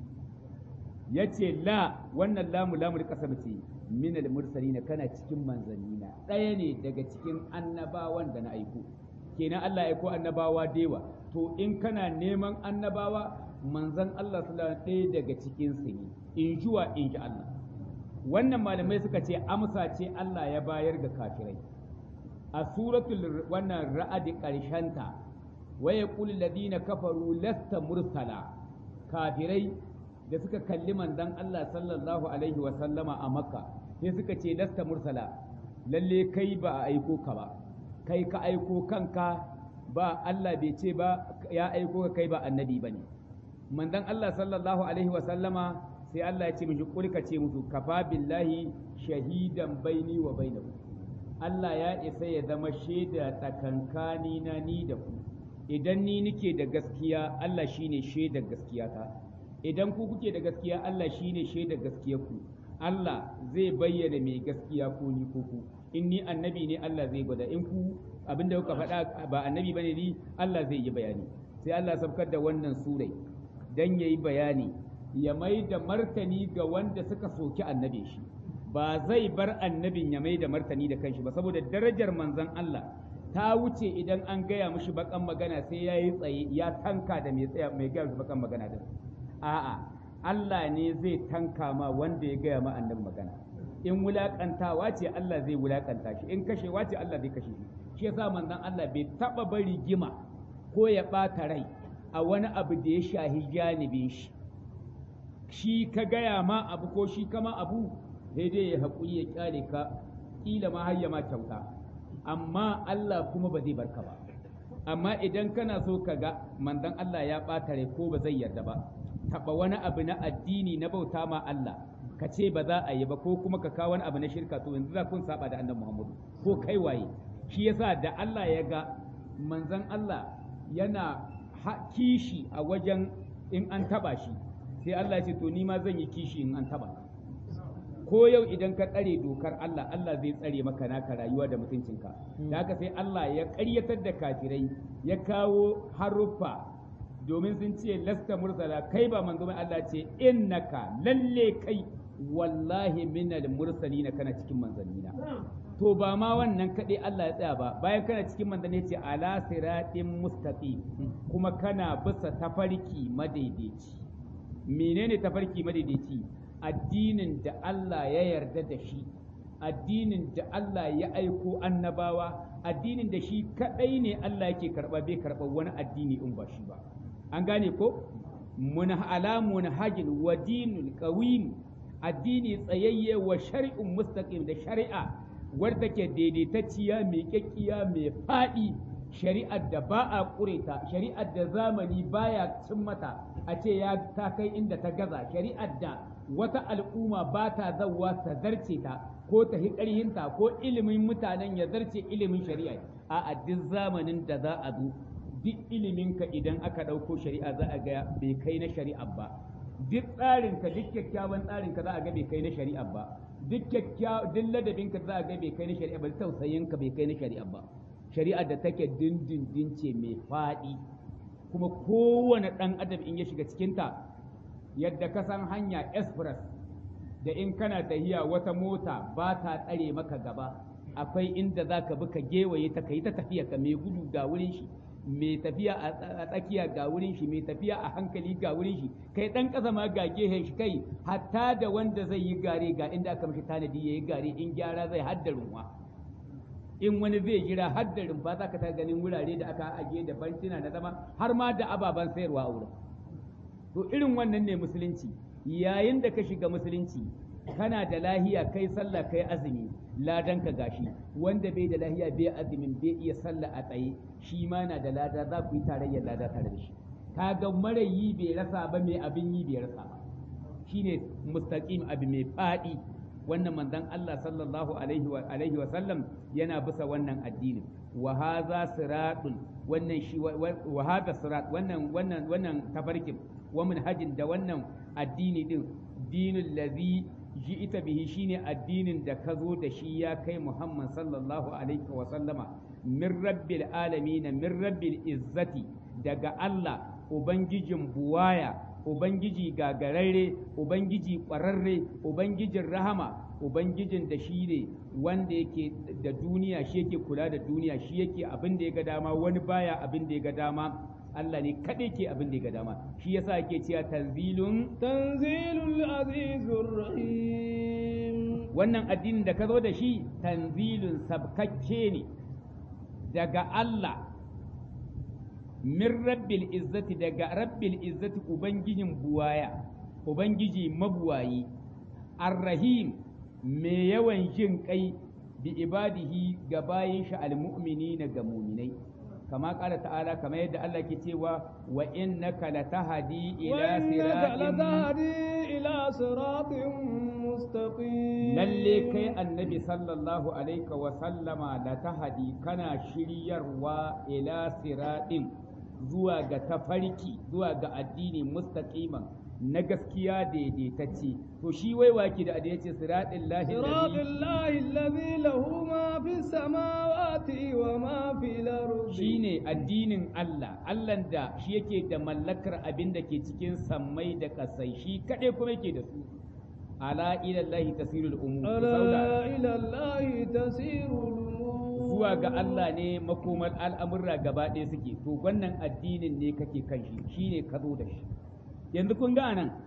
ya ce la wannan lamu lamul kasam ce minal mursalin kana cikin manzannina ɗaya ne daga cikin annabawan da na aiko kenan Allah ya aiko annabawa dewa to in kana neman annabawa manzan Allah sallallahu ɗaya daga cikin su ne in juwa in ji Allah wannan malamai suka ce amsa ce Allah ya bayar ga kafirai a suratul wannan ra'adi karshenta wa yaqulu alladhina kafaru lasta mursala kafirai da suka kalli manzan Allah sallallahu alaihi wa sallama a makka sai suka ce lasta mursala lalle kai ba a aiko ka ba kai ka aiko kanka ba Allah bai ce ba ya aiko ka kai ba annabi bane manzon Allah sallallahu alaihi wa sallama sai Allah ya ce miji kulka ce musu kafa billahi shahidan baini wa bainakum Allah ya isa ya zama shaida tsakankani na ni da ku idan ni nike da gaskiya Allah shine shaidar gaskiyata idan ku kuke da gaskiya Allah shine shaidar gaskiyar ku Allah zai bayyana mai gaskiya ko ni ko ku in ni annabi ne Allah zai gwada in ku abinda kuka faɗa ba annabi bane ni Allah zai yi bayani sai Allah sabkar da wannan surai dan yayi bayani ya mai da martani ga wanda suka soki annabi shi ba zai bar annabin ya mai da martani da kanshi ba saboda darajar manzon Allah ta wuce idan an gaya mishi bakan magana sai ya yi tsaye ya tanka da mai tsaya mai gaya bakan magana din a'a Allah ne zai tanka ma wanda ya gaya ma annabi magana in wulakantawa ce Allah zai wulakanta shi in kashewa ce Allah zai kashe shi shi yasa manzon Allah bai taba bari gima ko ya bata rai a wani abu da ya shahi janibin shi shi ka gaya ma abu ko shi kama abu sai dai ya haƙuri ya kyale ka kila ma har ya ma kyauta amma Allah kuma ba zai barka ba amma idan kana so ka ga manzon Allah ya ɓata rai ko ba zai yarda ba taɓa wani abu na addini na bauta ma Allah ka ce ba za a yi ba ko kuma ka kawo wani abu na shirka to yanzu za kun saba da annabi Muhammadu ko kai waye shi yasa da Allah ya ga manzon Allah yana kishi a wajen in an taba shi sai Allah ya ce to ni ma zan yi kishi in an taba ko yau idan ka tsare dokar Allah Allah zai tsare maka naka rayuwa da mutuncinka da haka sai Allah ya ƙaryatar da kafirai ya kawo haruffa domin sun ce lasta mursala kai ba manzo mai Allah ce innaka lalle kai wallahi minal mursalina kana cikin manzannina to ba ma wannan kaɗai Allah ya tsaya ba bayan kana cikin manzanni ce ala siratin mustaqim kuma kana bisa tafarki madaidaici menene tafarki madaidaici addinin da Allah ya yarda da shi addinin da Allah ya aiko annabawa addinin da shi kadai ne Allah yake karba bai karba wani addini in ba shi ba an gane ko mun ala munhajin wa dinul qawim addini tsayayye wa shari'un mustaqim da shari'a wadda take daidaitacciya mai kyakkiya mai faɗi shari'ar da ba a ƙureta shari'ar da zamani baya cin mata a ce ya ta kai inda ta gaza shari'ar da wata al'umma ba ta zawa ta zarce ta ko ta hi ƙarhinta ko ilimin mutanen ya zarce ilimin shari'a a duk zamanin da za a zo duk iliminka idan aka ɗauko shari'a za a ga bai kai na shari'a ba duk tsarinka duk kyakkyawan tsarinka za a ga bai kai na shari'a ba duk kyakkyawan duk ladabinka za a ga bai kai na shari'a ba tausayinka bai kai na shari'a ba shari'a da take dindindin ce mai faɗi kuma kowane ɗan adam in ya shiga cikinta yadda ka san hanya express da in kana tahiya wata mota ba ta tsare maka gaba akwai inda za ka bi ka gewaye ta kai ta tafiya ka mai gudu ga wurin shi mai tafiya a tsakiya ga wurin shi mai tafiya a hankali ga wurin shi kai dan ƙasa ma ga gehen shi kai hatta da wanda zai yi gare ga inda aka mishi tanadi ya yi gare in gyara zai hadda runwa in wani zai jira hadda rumfa za ka ta ganin wurare da aka ajiye da bancina na zama har ma da ababen sayarwa a wurin to irin wannan ne musulunci yayin da ka shiga musulunci kana da lahiya kai sallah kai azumi ladan ka gashi wanda bai da lahiya bai azumin bai iya sallah a tsaye shi ma na da lada za ku yi tarayyar lada tare da shi kaga marayi bai rasa ba mai abin yi bai rasa ba shine mustaqim abu mai fadi wannan manzon Allah sallallahu alaihi wa alaihi wa sallam yana bisa wannan addini wa hadha siratun wannan shi wa hadha sirat wannan wannan wannan tafarkin wa manhajin da wannan addini din dinul ladhi ji'ita bihi shine addinin da ka zo da shi ya kai Muhammad sallallahu alaihi wa sallama min rabbil alamin min rabbil izzati daga Allah ubangijin buwaya ubangiji gagararre ubangiji ƙwararre ubangijin rahama ubangijin da shi ne wanda yake da duniya shi yake kula da duniya shi yake abin da ya ga dama wani baya abin da ya ga dama Allah ne kaɗai ke abin da ya ga dama shi yasa yake cewa tanzilun tanzilul azizur rahim wannan addinin da ka zo da shi tanzilun sabkakke ne daga Allah min rabbil izzati daga rabbil izzati ubangijin buwaya ubangiji mabuwayi arrahim mai yawan jin kai bi ibadihi ga bayin shi almu'minina ga muminai kama kala ta'ala kama yadda Allah ke cewa wa innaka latahdi ila siratin ila siratin mustaqim lalle kai annabi sallallahu alaihi wa sallama latahdi kana shiryarwa ila siratin zuwa ga tafarki zuwa ga addini mustaqiman na gaskiya daidaitacce to shi wai waki da da yace siratil lahi siratil lahi allazi lahu ma fi samawati wa ma fil ardi shine addinin Allah Allah da shi yake da mallakar abin da ke cikin sammai da kasai shi kadai kuma yake da su ala ila lahi tasirul umur ala ila lahi tasirul umur zuwa ga Allah ne makomar al'amurra gaba ɗaya suke to wannan addinin ne kake kan shi shine ka zo da shi yanzu kun ga nan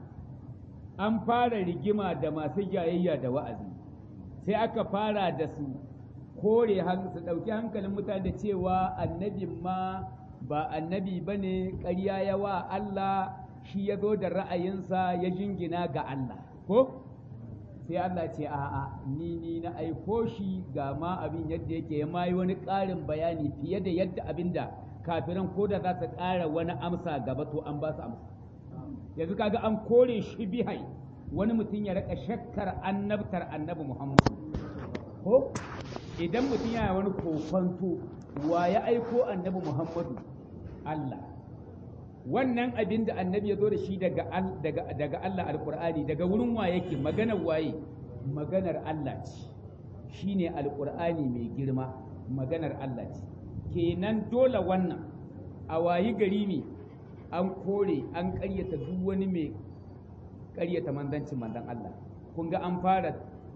an fara rigima da masu jayayya da wa'azi sai aka fara da su kore su ɗauki hankalin mutane da cewa annabin ma ba annabi ba ne ƙarya ya wa Allah shi ya zo da ra'ayinsa ya jingina ga Allah ko sai Allah ce a'a ni ni na aiko shi ga ma abin yadda yake ya ma yi wani ƙarin bayani fiye da yadda abin da kafiran ko da za su ƙara wani amsa gaba to an ba su amsa yanzu kaga an kore shi bihai wani mutum ya raka shakkar annabtar annabi Muhammadu ko idan mutum yana wani kokonto wa ya aiko annabi Muhammadu Allah wannan abin da annabi ya zo da shi daga daga daga Allah alqur'ani daga wurin wa yake maganar waye maganar Allah ce shine alqur'ani mai girma maganar Allah ce kenan dole wannan a wayi gari ne an kore an ƙaryata duk wani mai ƙaryata manzancin manzan Allah kun ga an fara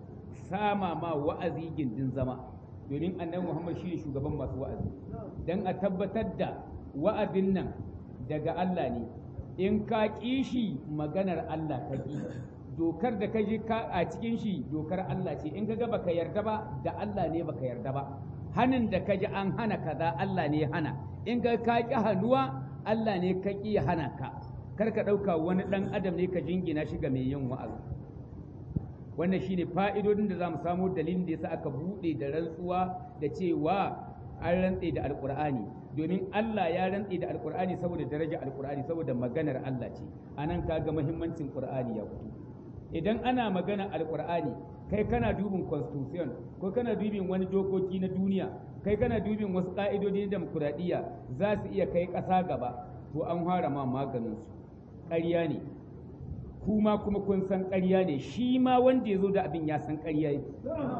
sama ma wa'azi gindin zama domin annabi Muhammad shi ne shugaban masu wa'azi don a tabbatar da wa'azin nan daga Allah ne in ka ƙi shi maganar Allah ka ƙi dokar da ka ji a cikin shi dokar Allah ce in ka ga baka yarda ba da Allah ne baka yarda ba hanin da ka ji an hana kaza Allah ne hana in ka ka ƙi hannuwa Allah ne ka ƙi hana ka kar ka ɗauka wani ɗan adam ne ka jingina shi ga mai yin wa'azi wannan shine fa'idodin da za mu samu dalilin da yasa aka buɗe da rantsuwa da cewa an rantse da alƙur'ani domin Allah ya rantse da alƙur'ani saboda daraja alƙur'ani saboda maganar Allah ce anan kaga muhimmancin ƙur'ani ya fito idan ana magana alƙur'ani kai kana dubin constitution ko kana dubin wani dokoki na duniya kai kana dubin wasu ƙa'idodi na demokuraɗiyya za su iya kai ƙasa gaba to an fara ma maganin su ƙarya ne kuma kuma kun san ƙarya ne shi ma wanda ya zo da abin ya san ƙarya ne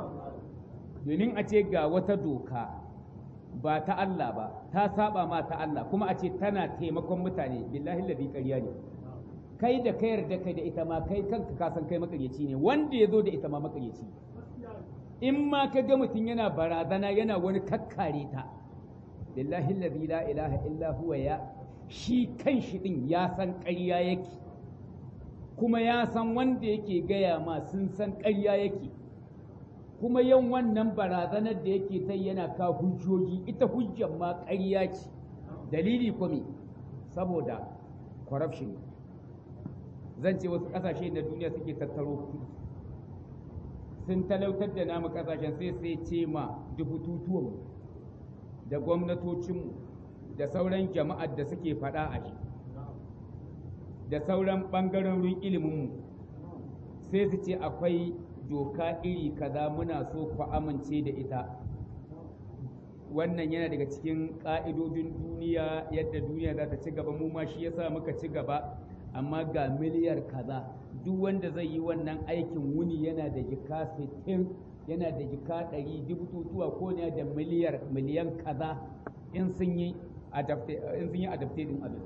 domin a ce ga wata doka ba ta Allah ba ta saba ma ta Allah kuma a ce tana taimakon mutane billahi ladi ƙarya ne kai da ka yarda kai da ita ma kai kanka ka san kai makaryaci ne wanda ya zo da ita ma makaryaci in ma ka ga mutum yana barazana yana wani kakkare ta lillahi allazi la ilaha illa huwa ya shi kan shi din ya san ƙarya yake kuma ya san wanda yake gaya ma sun san ƙarya yake kuma yan wannan barazanar da yake ta yana ka hujjoji ita hujjar ma ƙarya ce dalili kuma saboda corruption zan ce wasu ƙasashe na duniya suke tattaro kuɗi sun talautar da namu ƙasashen sai sai ce ma dubututuwanmu da gwamnatocinmu da sauran jama'ar da suke faɗa a shi da sauran ɓangarorin iliminmu sai su ce akwai doka iri kaza muna so ku amince da ita wannan yana daga cikin ƙa'idodin duniya yadda duniya za ta ci gaba mu ma shi yasa muka ci gaba amma ga miliyar kaza duk wanda zai yi wannan aikin wuni yana da jika 60 yana da jika 100 dubututuwa ko ne da miliyar miliyan kaza in sun yi in sun yi adaptating abin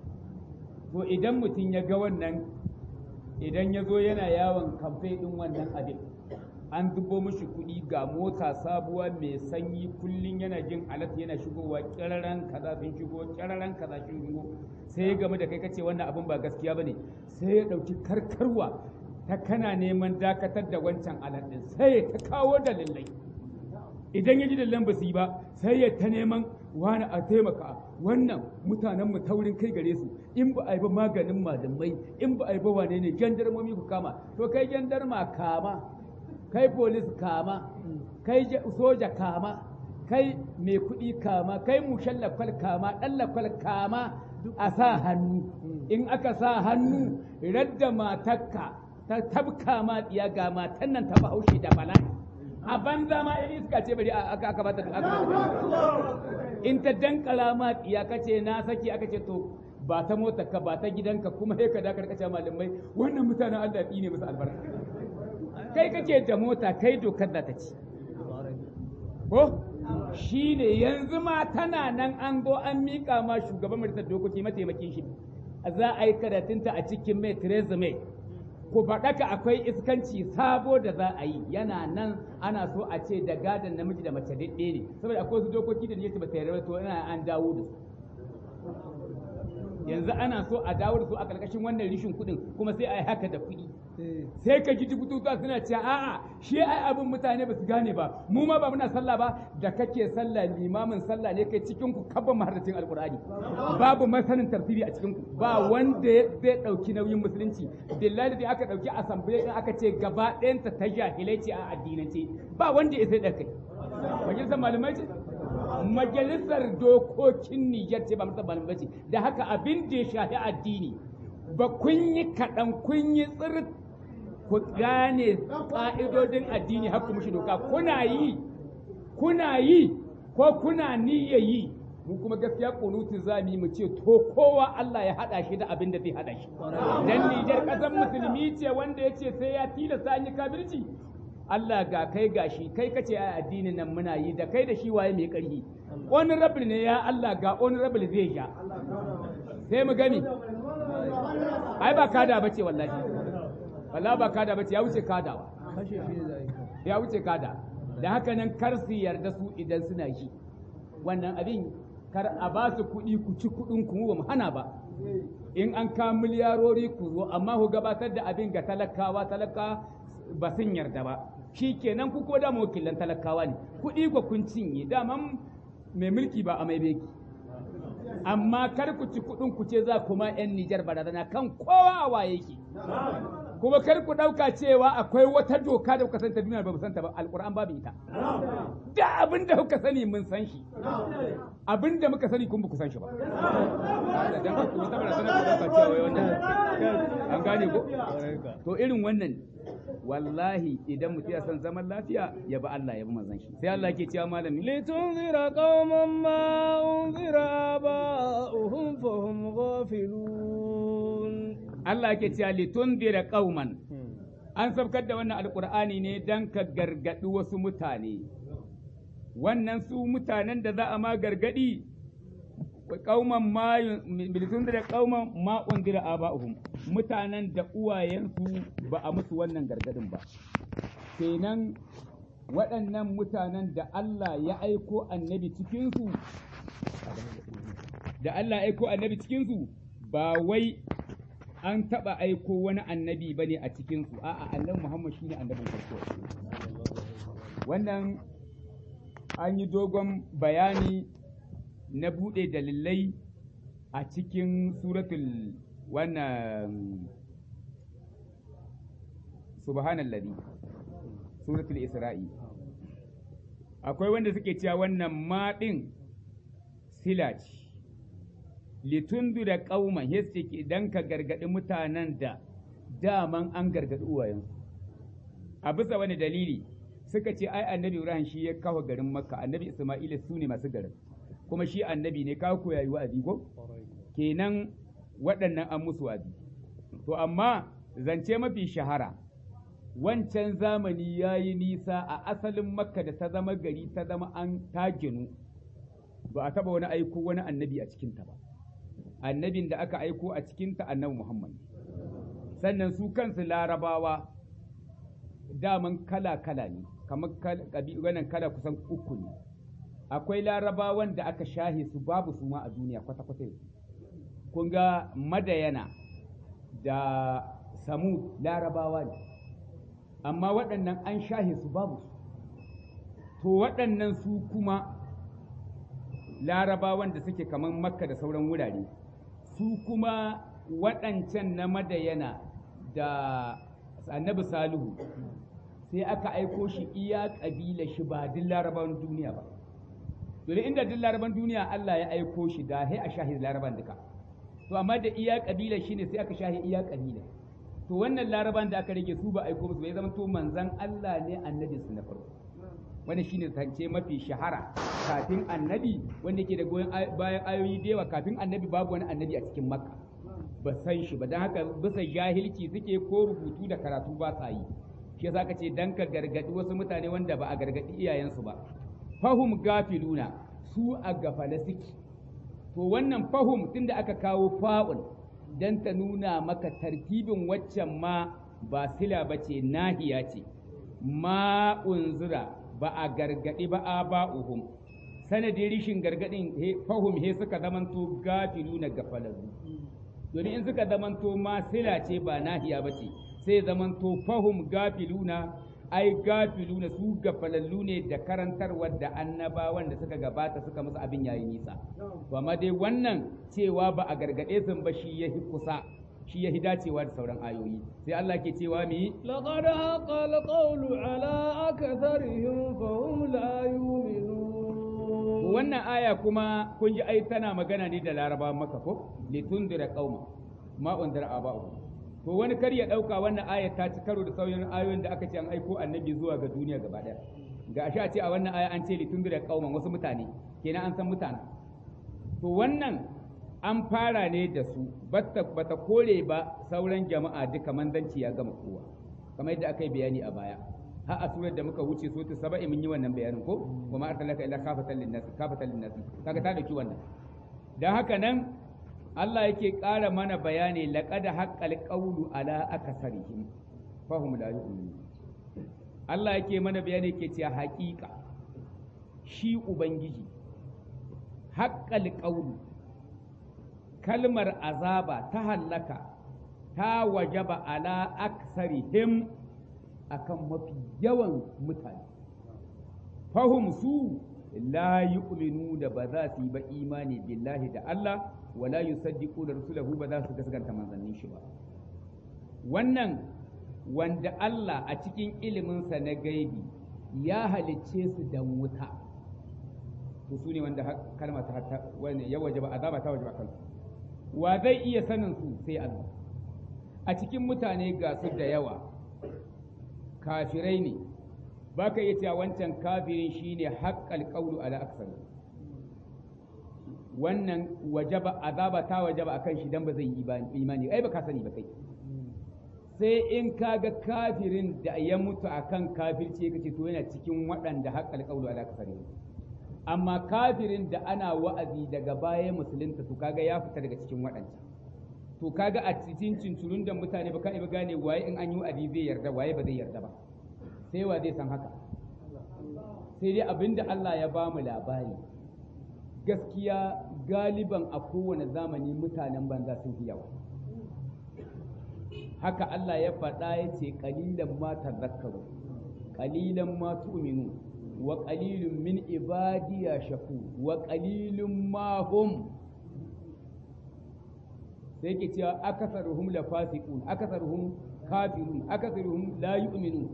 to idan mutum ya ga wannan idan ya zo yana yawon kamfe ɗin wannan abin an zubo mishi kuɗi ga mota sabuwa mai sanyi kullum yana jin alat yana shigowa ƙiraren kaza sun shigo ƙiraren kaza sun shigo sai ya game da kai kace wannan abin ba gaskiya bane sai ya ɗauki karkarwa ta kana neman dakatar da wancan alat ɗin sai ya ta kawo dalilai idan ya ji dalilan ba su yi ba sai ya ta neman wani a taimaka wannan mutanen mu taurin kai gare su in ba a yi ba maganin malamai in ba a yi ba wane ne jandarmomi ku kama to kai jandarma kama kai polis kama kai soja kama kai mai kuɗi kama kai mushallakwal kama ɗallakwal kama a sa hannu in aka sa hannu radda matakka ta tabka ma tsiya ga matan nan ta bahaushe da bala'i a banza ma in iska ce bari aka aka bata in ta dankala ma tsiya kace na saki aka ce to ba ta mota ka ba ta gidanka kuma sai ka da karkace malamai wannan mutanen Allah ne musu albarka kai kake da mota kai dokar da ta ci ko shi ne yanzu ma tana nan an zo an miƙa ma shugaban majalisar dokoki mataimakin shi za a yi karatunta a cikin mai Theresa May ku faɗaka akwai iskanci sabo da za a yi yana nan ana so a ce da gadon namiji da mace daɗe ne saboda akwai wasu dokoki da ne ba ta yarda to ina an dawo da su yanzu ana so a dawo da su a ƙarƙashin wannan rishin kuɗin kuma sai a yi haka da kuɗi sai ka ji dubututuwa suna cewa a'a shi ai abin mutane ba su gane ba mu ma ba muna sallah ba da kake sallah limamin sallah ne kai cikin ku kabban maharracin alqur'ani babu masanin tafsiri a cikin ku ba wanda zai dauki nauyin musulunci billahi da aka dauki assembly din aka ce gaba ɗayanta ta jahilai ce a addinance ba wanda ya sai da kai majalisar malamai ce majalisar dokokin Nijar ce ba musamman malamai ce da haka abin da ya shafi addini ba kun yi kaɗan kun yi tsirt ku gane ƙa'idodin addini har ku mushi doka kuna yi kuna yi ko kuna niyya yi mu kuma gaskiya kunutu za mu yi mu ce to kowa Allah ya haɗa shi da abin da zai haɗa shi dan Nijar ƙasar musulmi ce wanda ya ce sai ya tilasta an yi kafirci Allah ga kai gashi kai kace a addinin nan muna yi da kai da shi waye mai ƙarfi wani rabin ne ya Allah ga wani rabin zai ja sai mu gani ai ba kada bace wallahi wallahi ba kada bace ya wuce kadawa ya wuce kada da haka nan kar su yarda su idan suna yi wannan abin kar a ba su kuɗi ku ci kuɗin ku ba mu hana ba in an ka miliyarori ku zo amma ku gabatar da abin ga talakawa talaka ba sun yarda ba shi kenan ku ko da wakilan talakawa ne kuɗi ku kun cinye daman mai mulki ba a mai beki amma kar ku ci kuɗin ku ce za kuma 'yan Nijar barazana kan kowa a waye ki. Kuma kar ku ɗauka cewa akwai wata doka da kuka santa duniya ba mu santa ba alƙur'an babu ita. Da abin da kuka sani mun san shi. Abin da muka sani kun ba ku san shi ba. Dan ku wata barazana ku ɗauka cewa wannan. An gane ko? To irin wannan wallahi idan mutum ya san zaman lafiya ya bi Allah ya bi manzon shi sai Allah ke cewa malami litunzira qauman ma unzira aba'uhum fahum ghafilun Allah ke cewa litunzira qauman an sabkar da wannan alqur'ani ne dan ka gargadi wasu mutane wannan su mutanen da za a ma gargadi kauman ma bilitun da kauman ma undira aba'uhum mutanen da uwayensu ba a musu wannan gargadin ba kenan waɗannan mutanen da Allah ya aiko annabi cikinsu da Allah ya aiko annabi cikin su ba wai an taba aiko wani annabi bane a cikin su a'a annabi Muhammad shine annabin farko wannan an yi dogon bayani na bude dalilai a cikin suratul wannan subhanallazi suratul isra'i akwai wanda suke cewa wannan maɗin sila ce litundu da ƙauman yace idan ka gargaɗi mutanen da daman an gargaɗi uwayensu a bisa wani dalili suka ce ai annabi ibrahim shi ya kawo garin makka annabi isma'ila su ne masu garin kuma shi annabi ne kawo koyayi wa'azi ko kenan waɗannan an musu wa'azi to amma zance mafi shahara wancan zamani ya yi nisa a asalin makka da ta zama gari ta zama an ta ginu ba a taba wani aiko wani annabi a cikinta ba annabin da aka aiko a cikinta annabi muhammad sannan su kansu larabawa daman kala-kala ne kamar wannan kala kusan uku ne akwai larabawan da aka shahe su babu su ma a duniya kwata-kwata kun ga madayana da samud larabawa ne amma waɗannan an shahe su babu su to waɗannan su kuma larabawan da suke kamar makka da sauran wurare su kuma waɗancan na madayana da annabi salihu sai aka aiko shi iya ƙabila shi ba duk larabawan duniya ba domin inda duk laraban duniya Allah ya aiko shi da sai a shahi laraban duka to amma da iya ƙabila shi ne sai aka shahi iya ƙabila to wannan laraban da aka rage su ba aiko musu bai zama to manzan Allah ne annabi su na farko wannan shine zance mafi shahara kafin annabi wanda ke da goyon bayan ayoyi da yawa kafin annabi babu wani annabi a cikin makka ba san shi ba don haka bisa jahilci suke ko rubutu da karatu ba sa yi shi yasa ka ce dan ka gargadi wasu mutane wanda ba a gargadi iyayensu ba fahum gafiluna su a gafala suke to wannan fahum tunda aka kawo fa'ul dan ta nuna maka tartibin waccan ma ba sila ba ce nahiya ce ma unzura ba a gargadi ba a ba'uhum sanadin rishin gargadin fahum he suka zamanto gafiluna gafalallu domin in suka zamanto ma sila ce ba nahiya ba ce sai zamanto fahum gafiluna ai gafiluna su gafalallu ne da karantarwar da annabawan da suka gabata suka musu abin yayi nisa to amma dai wannan cewa ba a gargade sun ba shi yahi kusa shi yahi dacewa da sauran ayoyi sai Allah ke cewa mi laqad haqa alqawlu ala aktharihim fahum la yu'minun wannan aya kuma kun ji ai tana magana ne da laraba maka ko litundira qauma ma undira aba'u to wani kar ya dauka wannan aya ta ci karo da sauran ayoyin da aka ce an aiko annabi zuwa ga duniya gaba daya ga ashe a ce a wannan aya an ce litundira qauman wasu mutane kenan an san mutane to wannan an fara ne da su bata bata kore ba sauran jama'a duka manzanci ya gama kowa kamar yadda aka yi bayani a baya har a surar da muka wuce sotu saba'i mun yi wannan bayanin ko kuma arsalaka illa kafatan linnas kafatan linnas kaga ta dauki wannan dan haka nan Allah yake ƙara mana bayani laqad haqqal qawlu ala akasarihim fahum la yu'minun Allah yake mana bayani yake cewa haƙiƙa shi ubangiji haqqal qawlu kalmar azaba ta hallaka ta wajaba ala aksarihim akan mafi yawan mutane fahum su la yu'minu da ba za su yi ba imani billahi da Allah wala yusaddiqu da rasulahu ba za su gaskanta manzannin shi ba wannan wanda Allah a cikin iliminsa na gaibi ya halicce su da wuta to su ne wanda kalma ta wani ya wajaba azaba ta wajaba kansu wa zai iya sanin su sai Allah a cikin mutane ga su da yawa kafirai ne ba ka iya cewa wancan kafirin shine haƙƙal ƙaulu ala aksar wannan wajaba azaba ta wajaba akan shi dan ba zai yi imani ai ba ka sani ba kai sai in ka ga kafirin da ya mutu akan kafirci kace to yana cikin waɗanda haƙƙal ƙaulu ala aksar amma kafirin da ana wa'azi daga baya musulunta to kaga ya fita daga cikin waɗancan to kaga a cikin cincirun da mutane ba ka iya gane waye in an yi wa'azi zai yarda waye ba zai yarda ba sai wa zai san haka sai dai abinda Allah ya ba mu labari gaskiya galiban a kowane zamani mutanen banza sun fi yawa haka Allah ya faɗa ya ce ƙalilan ma tazakkaru ƙalilan ma tu'minu wa ƙalilun min ibadiya shaku wa ƙalilun ma hum sai ke cewa akasaruhum la fasiqun akasaruhum kafirun akasaruhum la yu'minun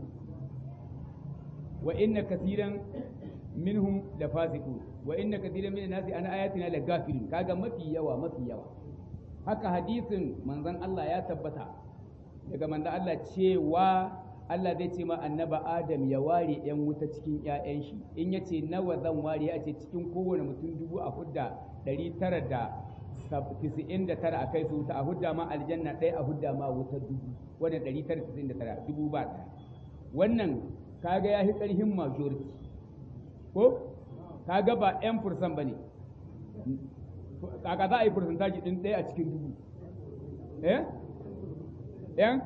wa inna katiran minhum la fasiqun wa inna katiran min nasi an ayatina la gafilun kaga mafi yawa mafi yawa haka hadisin manzon Allah ya tabbata daga manzon Allah cewa Allah zai ce ma annaba Adam ya ware ‘yan wuta cikin ‘ya'yan shi, in ya ce nawa zan ware a ce cikin kowane mutum dubu a hudda ɗari tara da tisa'in da tara a kai su wuta a hudda ma aljanna ɗaya a hudda ma wuta dubu wannan ɗari tara tisa'in da tara dubu ba ɗaya. Wannan kaga ya fi ƙarfin majority ko kaga ba ‘yan fursan ba ne kaga za a yi fursantaji ɗin ɗaya a cikin dubu eh ‘yan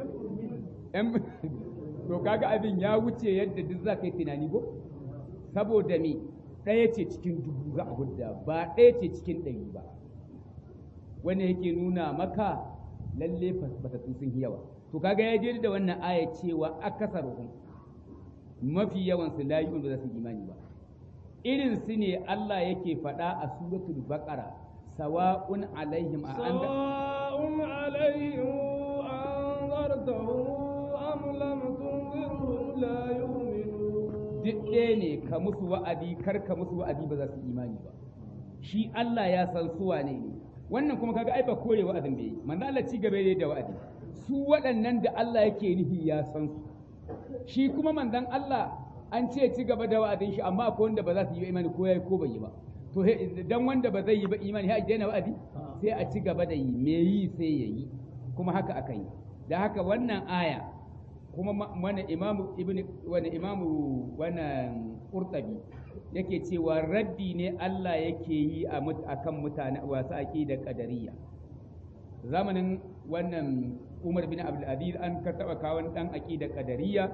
to kaga abin ya wuce yadda duk za ka yi tunani ko saboda me ɗaya ce cikin dubu za a hudda ba ɗaya ce cikin ɗari ba wanda yake nuna maka lalle fatattu sun yi yawa to kaga ya je da wannan aya cewa akasaruhum mafi yawan su la yu'minu ba za su imani ba irin su ne Allah yake faɗa a suratul baqara sawa'un alaihim a an sawa'un alaihim anzartahum am lam tunzirhum la yu'minun duk ɗaya ne ka musu wa'adi kar ka musu wa'adi ba za su imani ba shi Allah ya san su wane ne wannan kuma kaga ai ba kore wa'azin bai yi manzo Allah ci gaba da wa'adi su waɗannan da Allah yake nufi ya san su shi kuma manzon Allah an ce ci gaba da wa'adin shi amma akwai wanda ba za su yi imani ko yayi ko bai yi ba to dan wanda ba zai yi ba imani sai a daina wa'adi sai a ci gaba da yi me yi sai ya yi kuma haka aka yi da haka wannan aya kuma wani imamu ibn wani imamu wannan qurtabi yake cewa raddi ne Allah yake yi a akan mutane wasu aqida qadariyya zamanin wannan Umar bin Abdul Aziz an ka taba kawon dan aqida qadariyya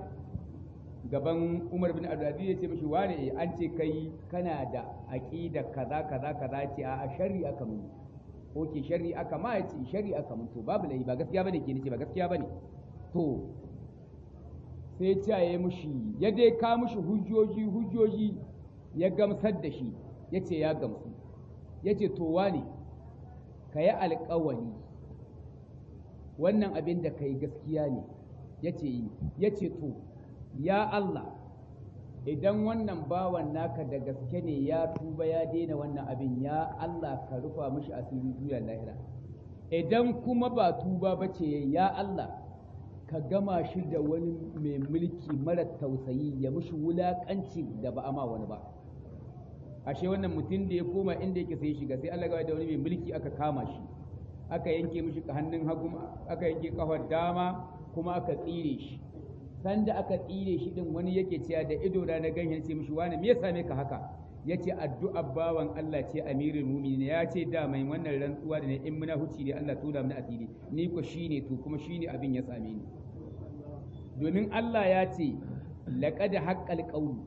gaban Umar bin Abdul Aziz ya ce mishi wane an ce kai kana da aqida kaza kaza kaza ce a shari'a aka mun ko ke shari'a aka ma ya ce shari'a aka mun to babu lai ba gaskiya bane ke ce ba gaskiya bane to sai ya ya mushi ya dai ka mushi hujjoji hujjoji ya gamsar da shi ya ce ya gamsu ya ce to wane ka yi alkawari wannan abin da ka yi gaskiya ne ya ce yi ya ce to ya Allah idan wannan bawan naka da gaske ne ya tuba ya daina wannan abin ya Allah ka rufa mushi asiri duniya lahira idan kuma ba tuba ba ce ya Allah ka gama shi da wani mai mulki mara tausayi ya mushi wulakanci da ba ama wani ba ashe wannan mutum da ya koma inda yake sai shiga sai Allah da wani mai mulki aka kama shi aka yanke mishi hannun hagu aka yanke kafar dama kuma aka tsire shi sanda aka tsire shi din wani yake cewa da ido da na ganyen ce mishi wani me ya same ka haka yace addu'a bawan Allah ce amirul mu'minin ya ce da mai wannan rantsuwa da ne in muna huci ne Allah tura mana asiri ni ko shine to kuma shine abin ya same ni domin Allah ya ce laqad haqqal qawlu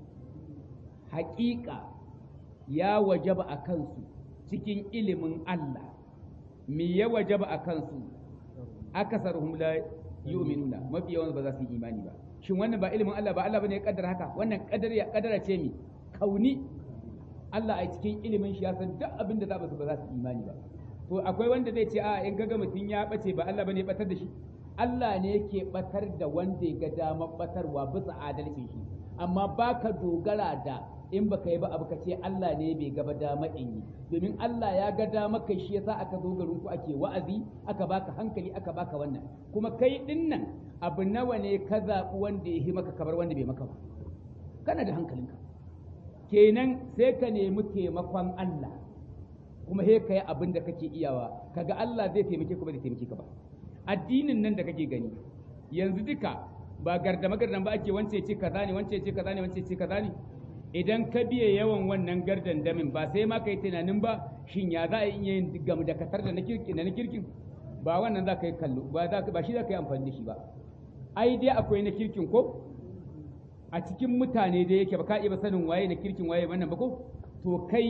haƙiƙa ya wajaba a kansu cikin ilimin Allah me ya wajaba a kansu akasaruhum la yu'minuna mafi yawan ba za su yi imani ba shin wannan ba ilimin Allah ba Allah bane ya kaddara haka wannan kadar ya kaddara ce mi kauni Allah a cikin ilimin shi ya san duk abin da za su ba za su imani ba to akwai wanda zai ce a in gaga mutum ya bace ba Allah bane ya batar da shi Allah ne yake batar da wanda ya ga damar batarwa bisa adalcin shi amma baka dogara da in baka yi ba abu ka ce Allah ne bai gaba dama in yi domin Allah ya ga dama kai shi yasa aka zo garin ku ake wa'azi aka baka hankali aka baka wannan kuma kai din nan abu nawa ne ka zaɓi wanda ya yi maka kabar wanda bai maka ba kana da hankalinka kenan sai ka nemi taimakon Allah kuma he ka yi abin da kake iyawa kaga Allah zai taimake ka ba zai taimake ka ba addinin nan da kake gani yanzu duka ba gardama gardan ba ake wance ce kaza ne wance ce kaza ne wance ce kaza ne idan ka biye yawan wannan gardan damin ba sai ma ka yi tunanin ba shin ya za a iya yin gamu da katar da na kirkin ba wannan za ka yi kallo ba ba shi za ka yi amfani da shi ba ai dai akwai na kirkin ko a cikin mutane da yake ba ka iya sanin waye na kirkin waye wannan ba ko to kai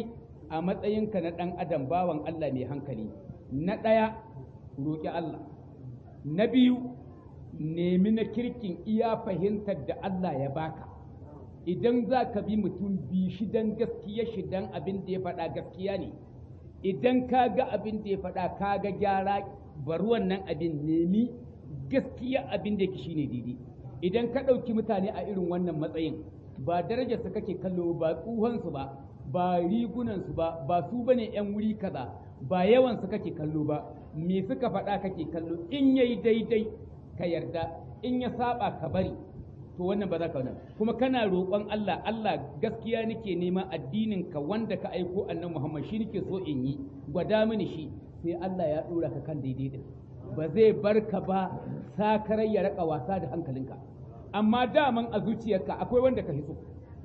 a matsayinka na ɗan adam bawan Allah mai hankali na ɗaya roƙi Allah na biyu nemi na kirkin iya fahimtar da Allah ya baka idan za ka bi mutum bi shi don gaskiya shi don abin da ya faɗa gaskiya ne idan ka ga abin da ya faɗa ka ga gyara bari wannan abin nemi gaskiya abin da yake shine daidai idan ka ɗauki mutane a irin wannan matsayin ba darajarsu kake kallo ba tsuhonsu ba ba rigunansu ba ba su bane yan wuri kaza ba yawansu kake kallo ba me suka faɗa kake kallo in yayi daidai ka yarda in ya saba ka bari to wannan ba za ka wannan kuma kana roƙon Allah Allah gaskiya nake neman addinin ka wanda ka aiko annabi Muhammad shi nake so in yi gwada mini shi sai Allah ya dora ka kan daidai din ba zai bar ka ba sakarai ya raka wasa da hankalinka amma daman a zuciyarka akwai wanda ka hiso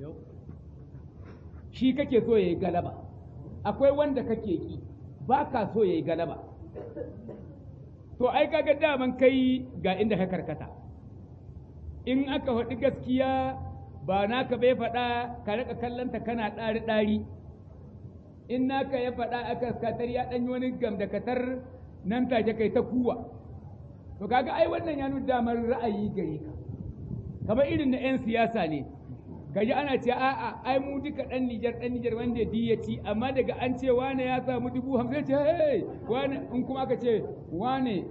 shi kake so yayi galaba akwai wanda kake ki ba ka so yayi galaba to ai kaga daman kai ga inda ka karkata in aka faɗi gaskiya ba naka bai faɗa ka rika kallanta kana ɗari ɗari in naka ya faɗa aka katar ya ɗanyi wani gam da katar nan take kai ta kuwa to kaga ai wannan ya nuna damar ra'ayi gare ka kamar irin na 'yan siyasa ne kaji ana ce a'a ai mu duka ɗan Nijar ɗan Nijar wanda ya ci amma daga an ce wane ya samu dubu hamsin ce hey wane in kuma aka ce wane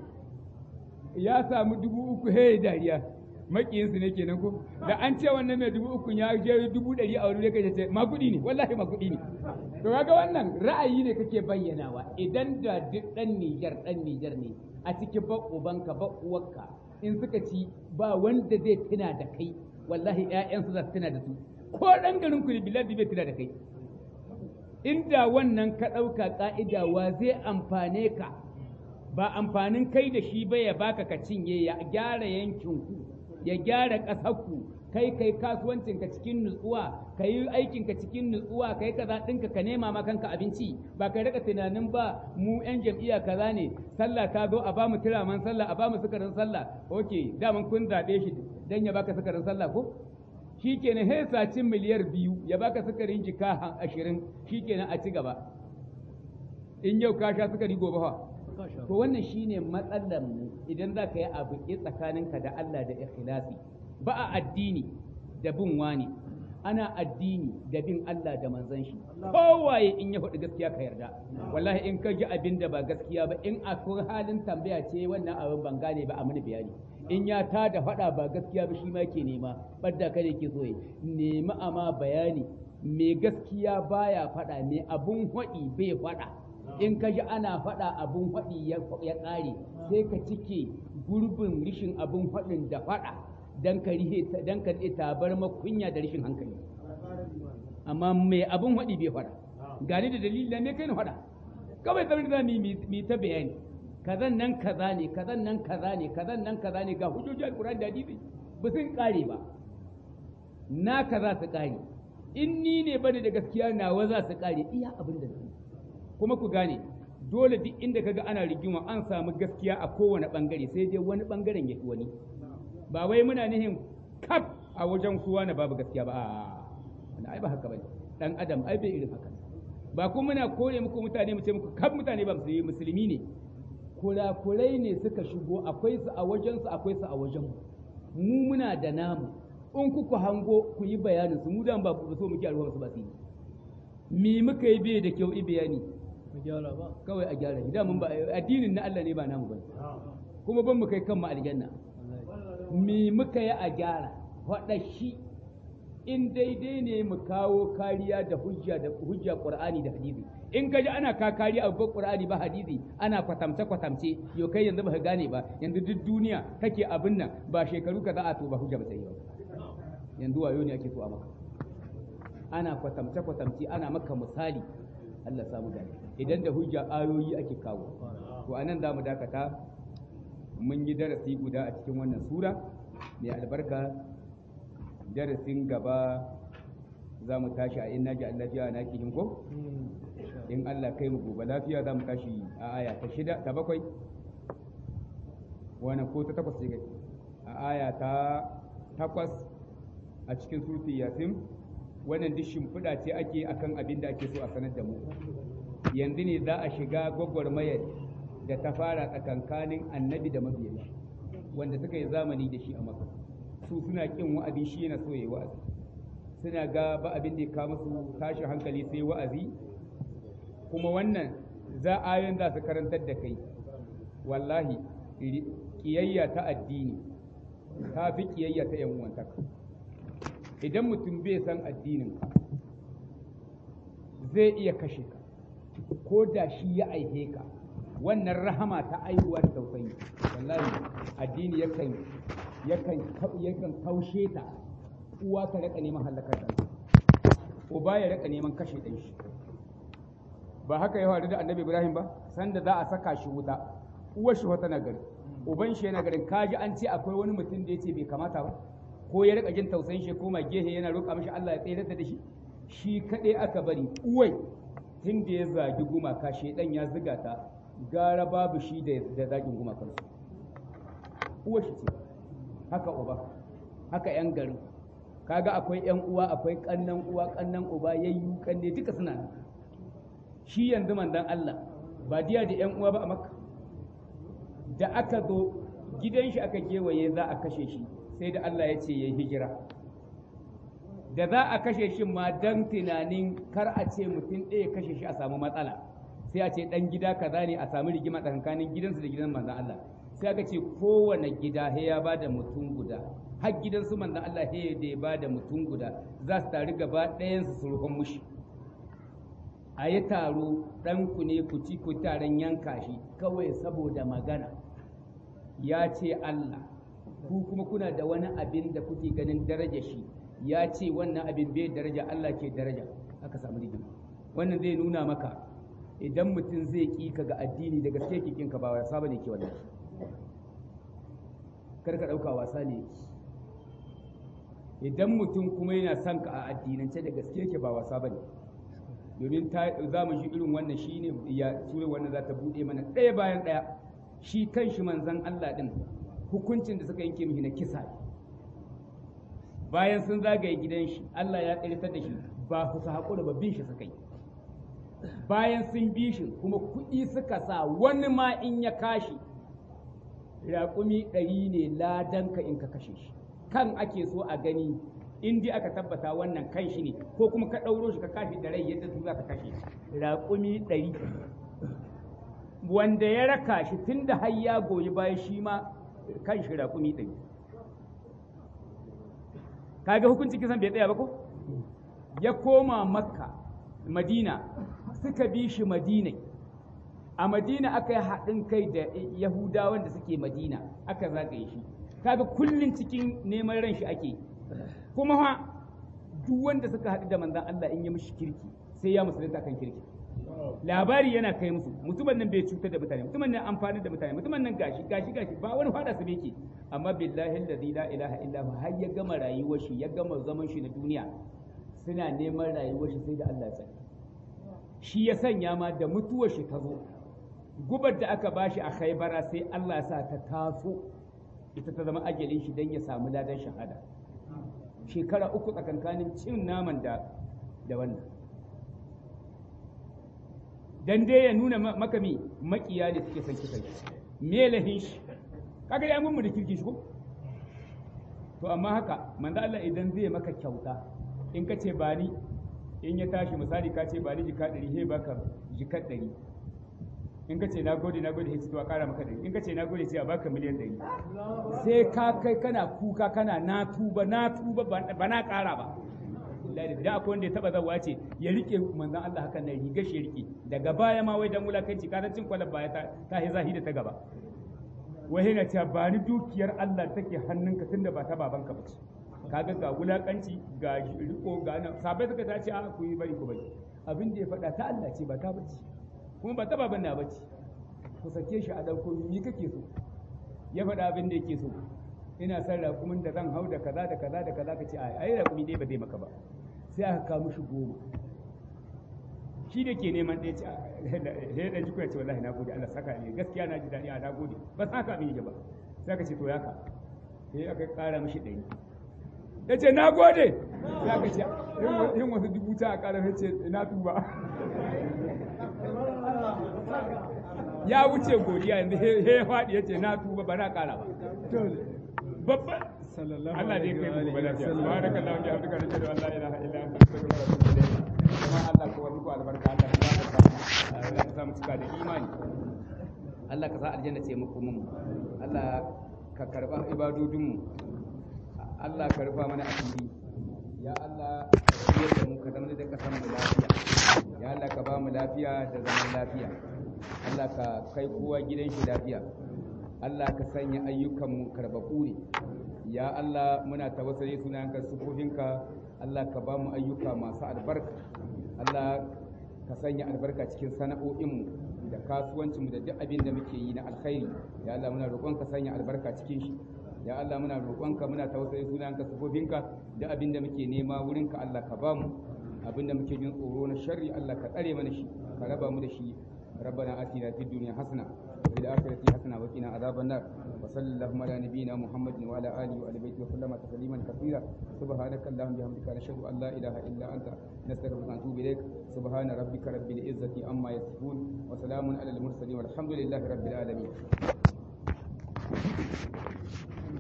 ya samu dubu uku hey dariya makiyinsu ne kenan ko da an ce wannan mai dubu uku ya je dubu ɗari a wani kai ce ma kuɗi ne wallahi ma kuɗi ne to kaga wannan ra'ayi ne kake bayyanawa idan da duk ɗan Nijar ɗan Nijar ne a cikin ba ubanka ba uwarka in suka ci ba wanda zai tuna da kai wallahi ƴaƴansu za su tuna da su ko ɗan garin ku ne biladi bai tuna da kai inda wannan ka ɗauka ƙa'ida wa zai amfane ka ba amfanin kai da shi ba ya baka ka cinye ya gyara yankinku ya gyara ƙasarku kai kai kasuwancinka cikin nutsuwa ka yi aikinka cikin nutsuwa ka yi kaza ɗinka ka nema ma kanka abinci ba ka rika tunanin ba mu 'yan jam'iyya kaza ne sallah ta zo a ba mu tiraman sallah a ba mu sukarin sallah ok daman kun zaɓe shi dan ya baka sukarin sallah ko shi kenan he sacin miliyar biyu ya baka sukarin jika ashirin shi kenan a ci gaba in yau ka sha sukari gobe fa to wannan shine matsalar mu idan za ka yi abu tsakaninka da Allah da ikhlasi ba a addini da bin wani ana addini da bin Allah da manzon shi kowaye in ya faɗi gaskiya ka yarda wallahi in ka ji abin da ba gaskiya ba in akwai halin tambaya ce wannan abin ban gane ba a mini bayani in ya ta da faɗa ba gaskiya ba shi ma ke nema ɓadda ka ne ke so ya nemi ama bayani mai gaskiya baya faɗa mai abun haɗi bai faɗa in ka ji ana faɗa abun faɗi ya ƙare sai ka cike gurbin rishin abun faɗin da faɗa don ka rihe don ka tabar makunya da rishin hankali amma mai abun faɗi bai faɗa gani da dalilin ne kai na faɗa kawai kamar da mi ta bayani kazan nan kaza ne kazan nan kaza ne kazan nan kaza ne ga hujjoji alquran da hadisi ba sun kare ba na kaza su kare in ni ne bane da gaskiya nawa za su kare iya abin da su kuma ku gane dole duk inda kaga ana rigima an samu gaskiya a kowane bangare sai dai wani bangaren ya wani ba wai muna nihin kaf a wajen kowa na babu gaskiya ba a ai ba haka bane dan adam ai bai irin haka ba kuma muna kore muku mutane mu ce muku kaf mutane ba musulmi ne kurakurai ne suka shigo akwai su a wajensu akwai su a wajen mu muna da namu in kuku hango ku yi bayanin su mu dan ba ku so muke alwa su ba su yi me muka yi bai da kyau i bayani kawai a gyara shi mun ba addinin na Allah ne ba namu ba kuma ban mu kai kan mu aljanna me muka yi a gyara faɗa shi in daidai ne mu kawo kariya da hujja da hujja Qur'ani da hadisi in kaji ana ka kariya a Qur'ani ba hadisi ana kwatamce kwatamce yo kai yanzu ba ka gane ba yanzu duk duniya kake abin nan ba shekaru kaza a to ba hujja ba sai ba yanzu wayo ne ake so a maka ana kwatamce kwatamce ana maka misali Allah samu gane idan da hujja ayoyi ake kawo to anan za mu dakata mun yi darasi guda a cikin wannan sura mai albarka darasin gaba za mu tashi a in naji lafiya na kihim ko in Allah kai mu gobe lafiya za mu tashi a aya ta shida ta bakwai wani ko ta takwas a aya ta takwas a cikin surfi yasin wannan duk shimfiɗa ce ake akan abin da ake so a sanar da mu yanzu ne za a shiga gwagwarmayar da ta fara tsakankanin annabi da mabiyan wanda suka yi zamani da shi a maka su suna kin wa'azi shi yana so ya yi wa'azi suna ga ba abin da ya kawo musu tashin hankali sai wa'azi kuma wannan za ayoyin za su karantar da kai wallahi kiyayya ta addini ta fi kiyayya ta yan uwantaka idan mutum bai san addinin ka zai iya kashe ka ko da shi ya aihe ka wannan rahama ta aihuwa da tausayi wallahi addini yakan yakan yakan kaushe ta uwa ta raka neman halakar da uba ya raka neman kashe ɗan shi ba haka ya faru da annabi ibrahim ba sanda za a saka shi wuta uwar shi wata nagari uban shi yana garin kaji an ce akwai wani mutum da ya ce bai kamata ba ko ya rika jin tausayin shi koma gehe yana roƙa mashi Allah ya tsere da shi shi kaɗai aka bari uwai tun da ya zagi gumaka shedan ya ziga ta gara babu shi da zagin gumakan su uwar shi ce haka uba haka yan garin kaga akwai yan uwa akwai kannan uwa kannan uba yayyu kanne duka suna nan shi yanzu mandan Allah ba diya da yan uwa ba a makka da aka zo gidan shi aka kewaye za a kashe shi sai da Allah ya ce ya hijira da za a kashe shi ma dan tunanin kar a ce mutum ɗaya kashe shi a samu matsala sai a ce ɗan gida kaza ne a samu rigima tsakanin gidansu da gidan manzan Allah sai aka ce kowane gida he ya ba da mutum guda har gidansu manzan Allah he da ya ba da mutum guda za su taru gaba ɗayansu su ruhun mushi a yi taro ɗanku ne ku ci ku taron yanka shi kawai saboda magana ya ce Allah ku kuma kuna da wani abin da kuke ganin daraja shi ya ce wannan abin bai daraja Allah ke daraja aka samu rigima wannan zai nuna maka idan mutum zai ƙi ka ga addini da gaske ke kinka ba wasa bane ke wannan kar ka ɗauka wasa ne idan mutum kuma yana son ka a addinance da gaske ke ba wasa bane domin za mu shi irin wannan shine ya sura wannan za ta buɗe mana ɗaya bayan ɗaya shi kan shi manzan Allah ɗin hukuncin da suka yanke mishi na kisa bayan sun zagaye gidan shi Allah ya ƙarfitar da shi ba su haƙura ba bin shi suka yi bayan sun bi shi kuma kuɗi suka sa wani ma in ya kashi raƙumi ɗari ne ladanka in ka kashe shi kan ake so a gani in dai aka tabbata wannan kan shi ne ko kuma ka ɗauro shi ka kashi da rai yadda su za ka kashe raƙumi ɗari wanda ya raka shi tun da har ya goyi bayan shi ma kan shi raƙumi ɗari kaga hukunci kisan bai tsaya ba ko ya koma makka madina suka bi shi madina a madina aka yi haɗin kai da yahudawan da suke madina aka zagaye shi kaga kullum cikin neman ran shi ake kuma ha duk wanda suka haɗu da manzan Allah in ya mishi kirki sai ya musulunta kan kirki labari yana kai musu mutumin nan bai cutar da mutane mutumin nan amfani da mutane mutumin nan gashi gashi gashi ba wani fada su yake amma billahi allazi la ilaha illa hu har ya gama rayuwar shi ya gama zaman shi na duniya suna neman rayuwar shi sai da Allah ya sani shi ya sanya ma da mutuwar shi ta zo gubar da aka bashi a khaybara sai Allah ya sa ta taso ita ta zama ajalin shi dan ya samu ladan shahada shekara uku tsakankanin cin naman da da wannan dan dai ya nuna maka mi makiya da suke son kisan shi me lahin shi kaga ya mun da kirki shi ko to amma haka manzo Allah idan zai maka kyauta in ka ce ba ni in ya tashi misali ka ce ba ni jika ɗari he baka jika ɗari in ka ce na gode na gode sai to a ƙara maka ɗari in ka ce na gode sai a baka miliyan ɗari sai ka kai kana kuka kana na tuba na tuba ba na ƙara ba lillahi da akwai wanda ya taba zawa ce ya rike manzon Allah hakan nan riga shi rike daga baya ma wai dan wulakanci ka cin kwalar baya ta ta hi zahiri ta gaba wai yana cewa ba ni dukiyar Allah take hannunka tunda ba ta babanka ba ce kaga ga wulakanci ga riko ga nan sabai suka ta ce a ku yi bari ku bari abin da ya faɗa ta Allah ce ba ta bace kuma ba ta baban na bace ku sake shi a dauko ni kake so ya faɗa abin da yake so ina son raƙumin da zan hau da kaza da kaza da kaza ka ce ai ai raƙumi dai ba zai maka ba sai aka kawo mishi goma shi da ke neman ɗaya ce sai ɗan jikuya ce wallahi na gode Allah saka ne gaskiya na ji daɗi a na gode ba sa ka mini ba sai aka ce to ya ka sai aka ƙara mishi ɗari ya ce na gode sai aka ce yin wasu dubu ta a ƙara ce na tuba ya wuce godiya yanzu he ya faɗi ya ce na tuba ba na ƙara ba babban Allah dai kai mu gobe lafiya subhanaka allahumma wa bihamdika nashhadu an la ilaha illa anta astaghfiruka wa atubu ilayk kuma Allah ko wani ko albarka Allah ya barka Allah ya sa mu cika da imani Allah ka sa aljanna ce muku mun Allah ka karba ibadodin mu Allah ka rufa mana asiri ya Allah ka da mu ka zama da kasan mu lafiya ya Allah ka ba mu lafiya da zaman lafiya Allah ka kai kowa gidan shi lafiya Allah ka sanya ayyukanmu karbabu ne ya Allah muna tawassali sunanka sufofinka Allah ka ba mu ayyuka masu albarka Allah ka sanya albarka cikin sana'o'inmu da kasuwancinmu da duk abin da muke yi na alkhairi ya Allah muna roƙon ka sanya albarka cikin shi ya Allah muna roƙonka muna tawassali sunanka sufofinka da abin da muke nema wurinka Allah ka ba mu abin da muke jin tsoro na sharri Allah ka tsare mana shi ka raba mu da shi ربنا آتنا في الدنيا حسنة وفي الآخرة حسنة وقنا عذاب النار وصلى اللهم على نبينا محمد وعلى آله وآل بيته وسلم تسليما كثيرا سبحانك اللهم بحمدك نشهد أن لا إله إلا أنت نستغفرك ونتوب إليك سبحان ربك رب العزة عما يصفون وسلام على المرسلين والحمد لله رب العالمين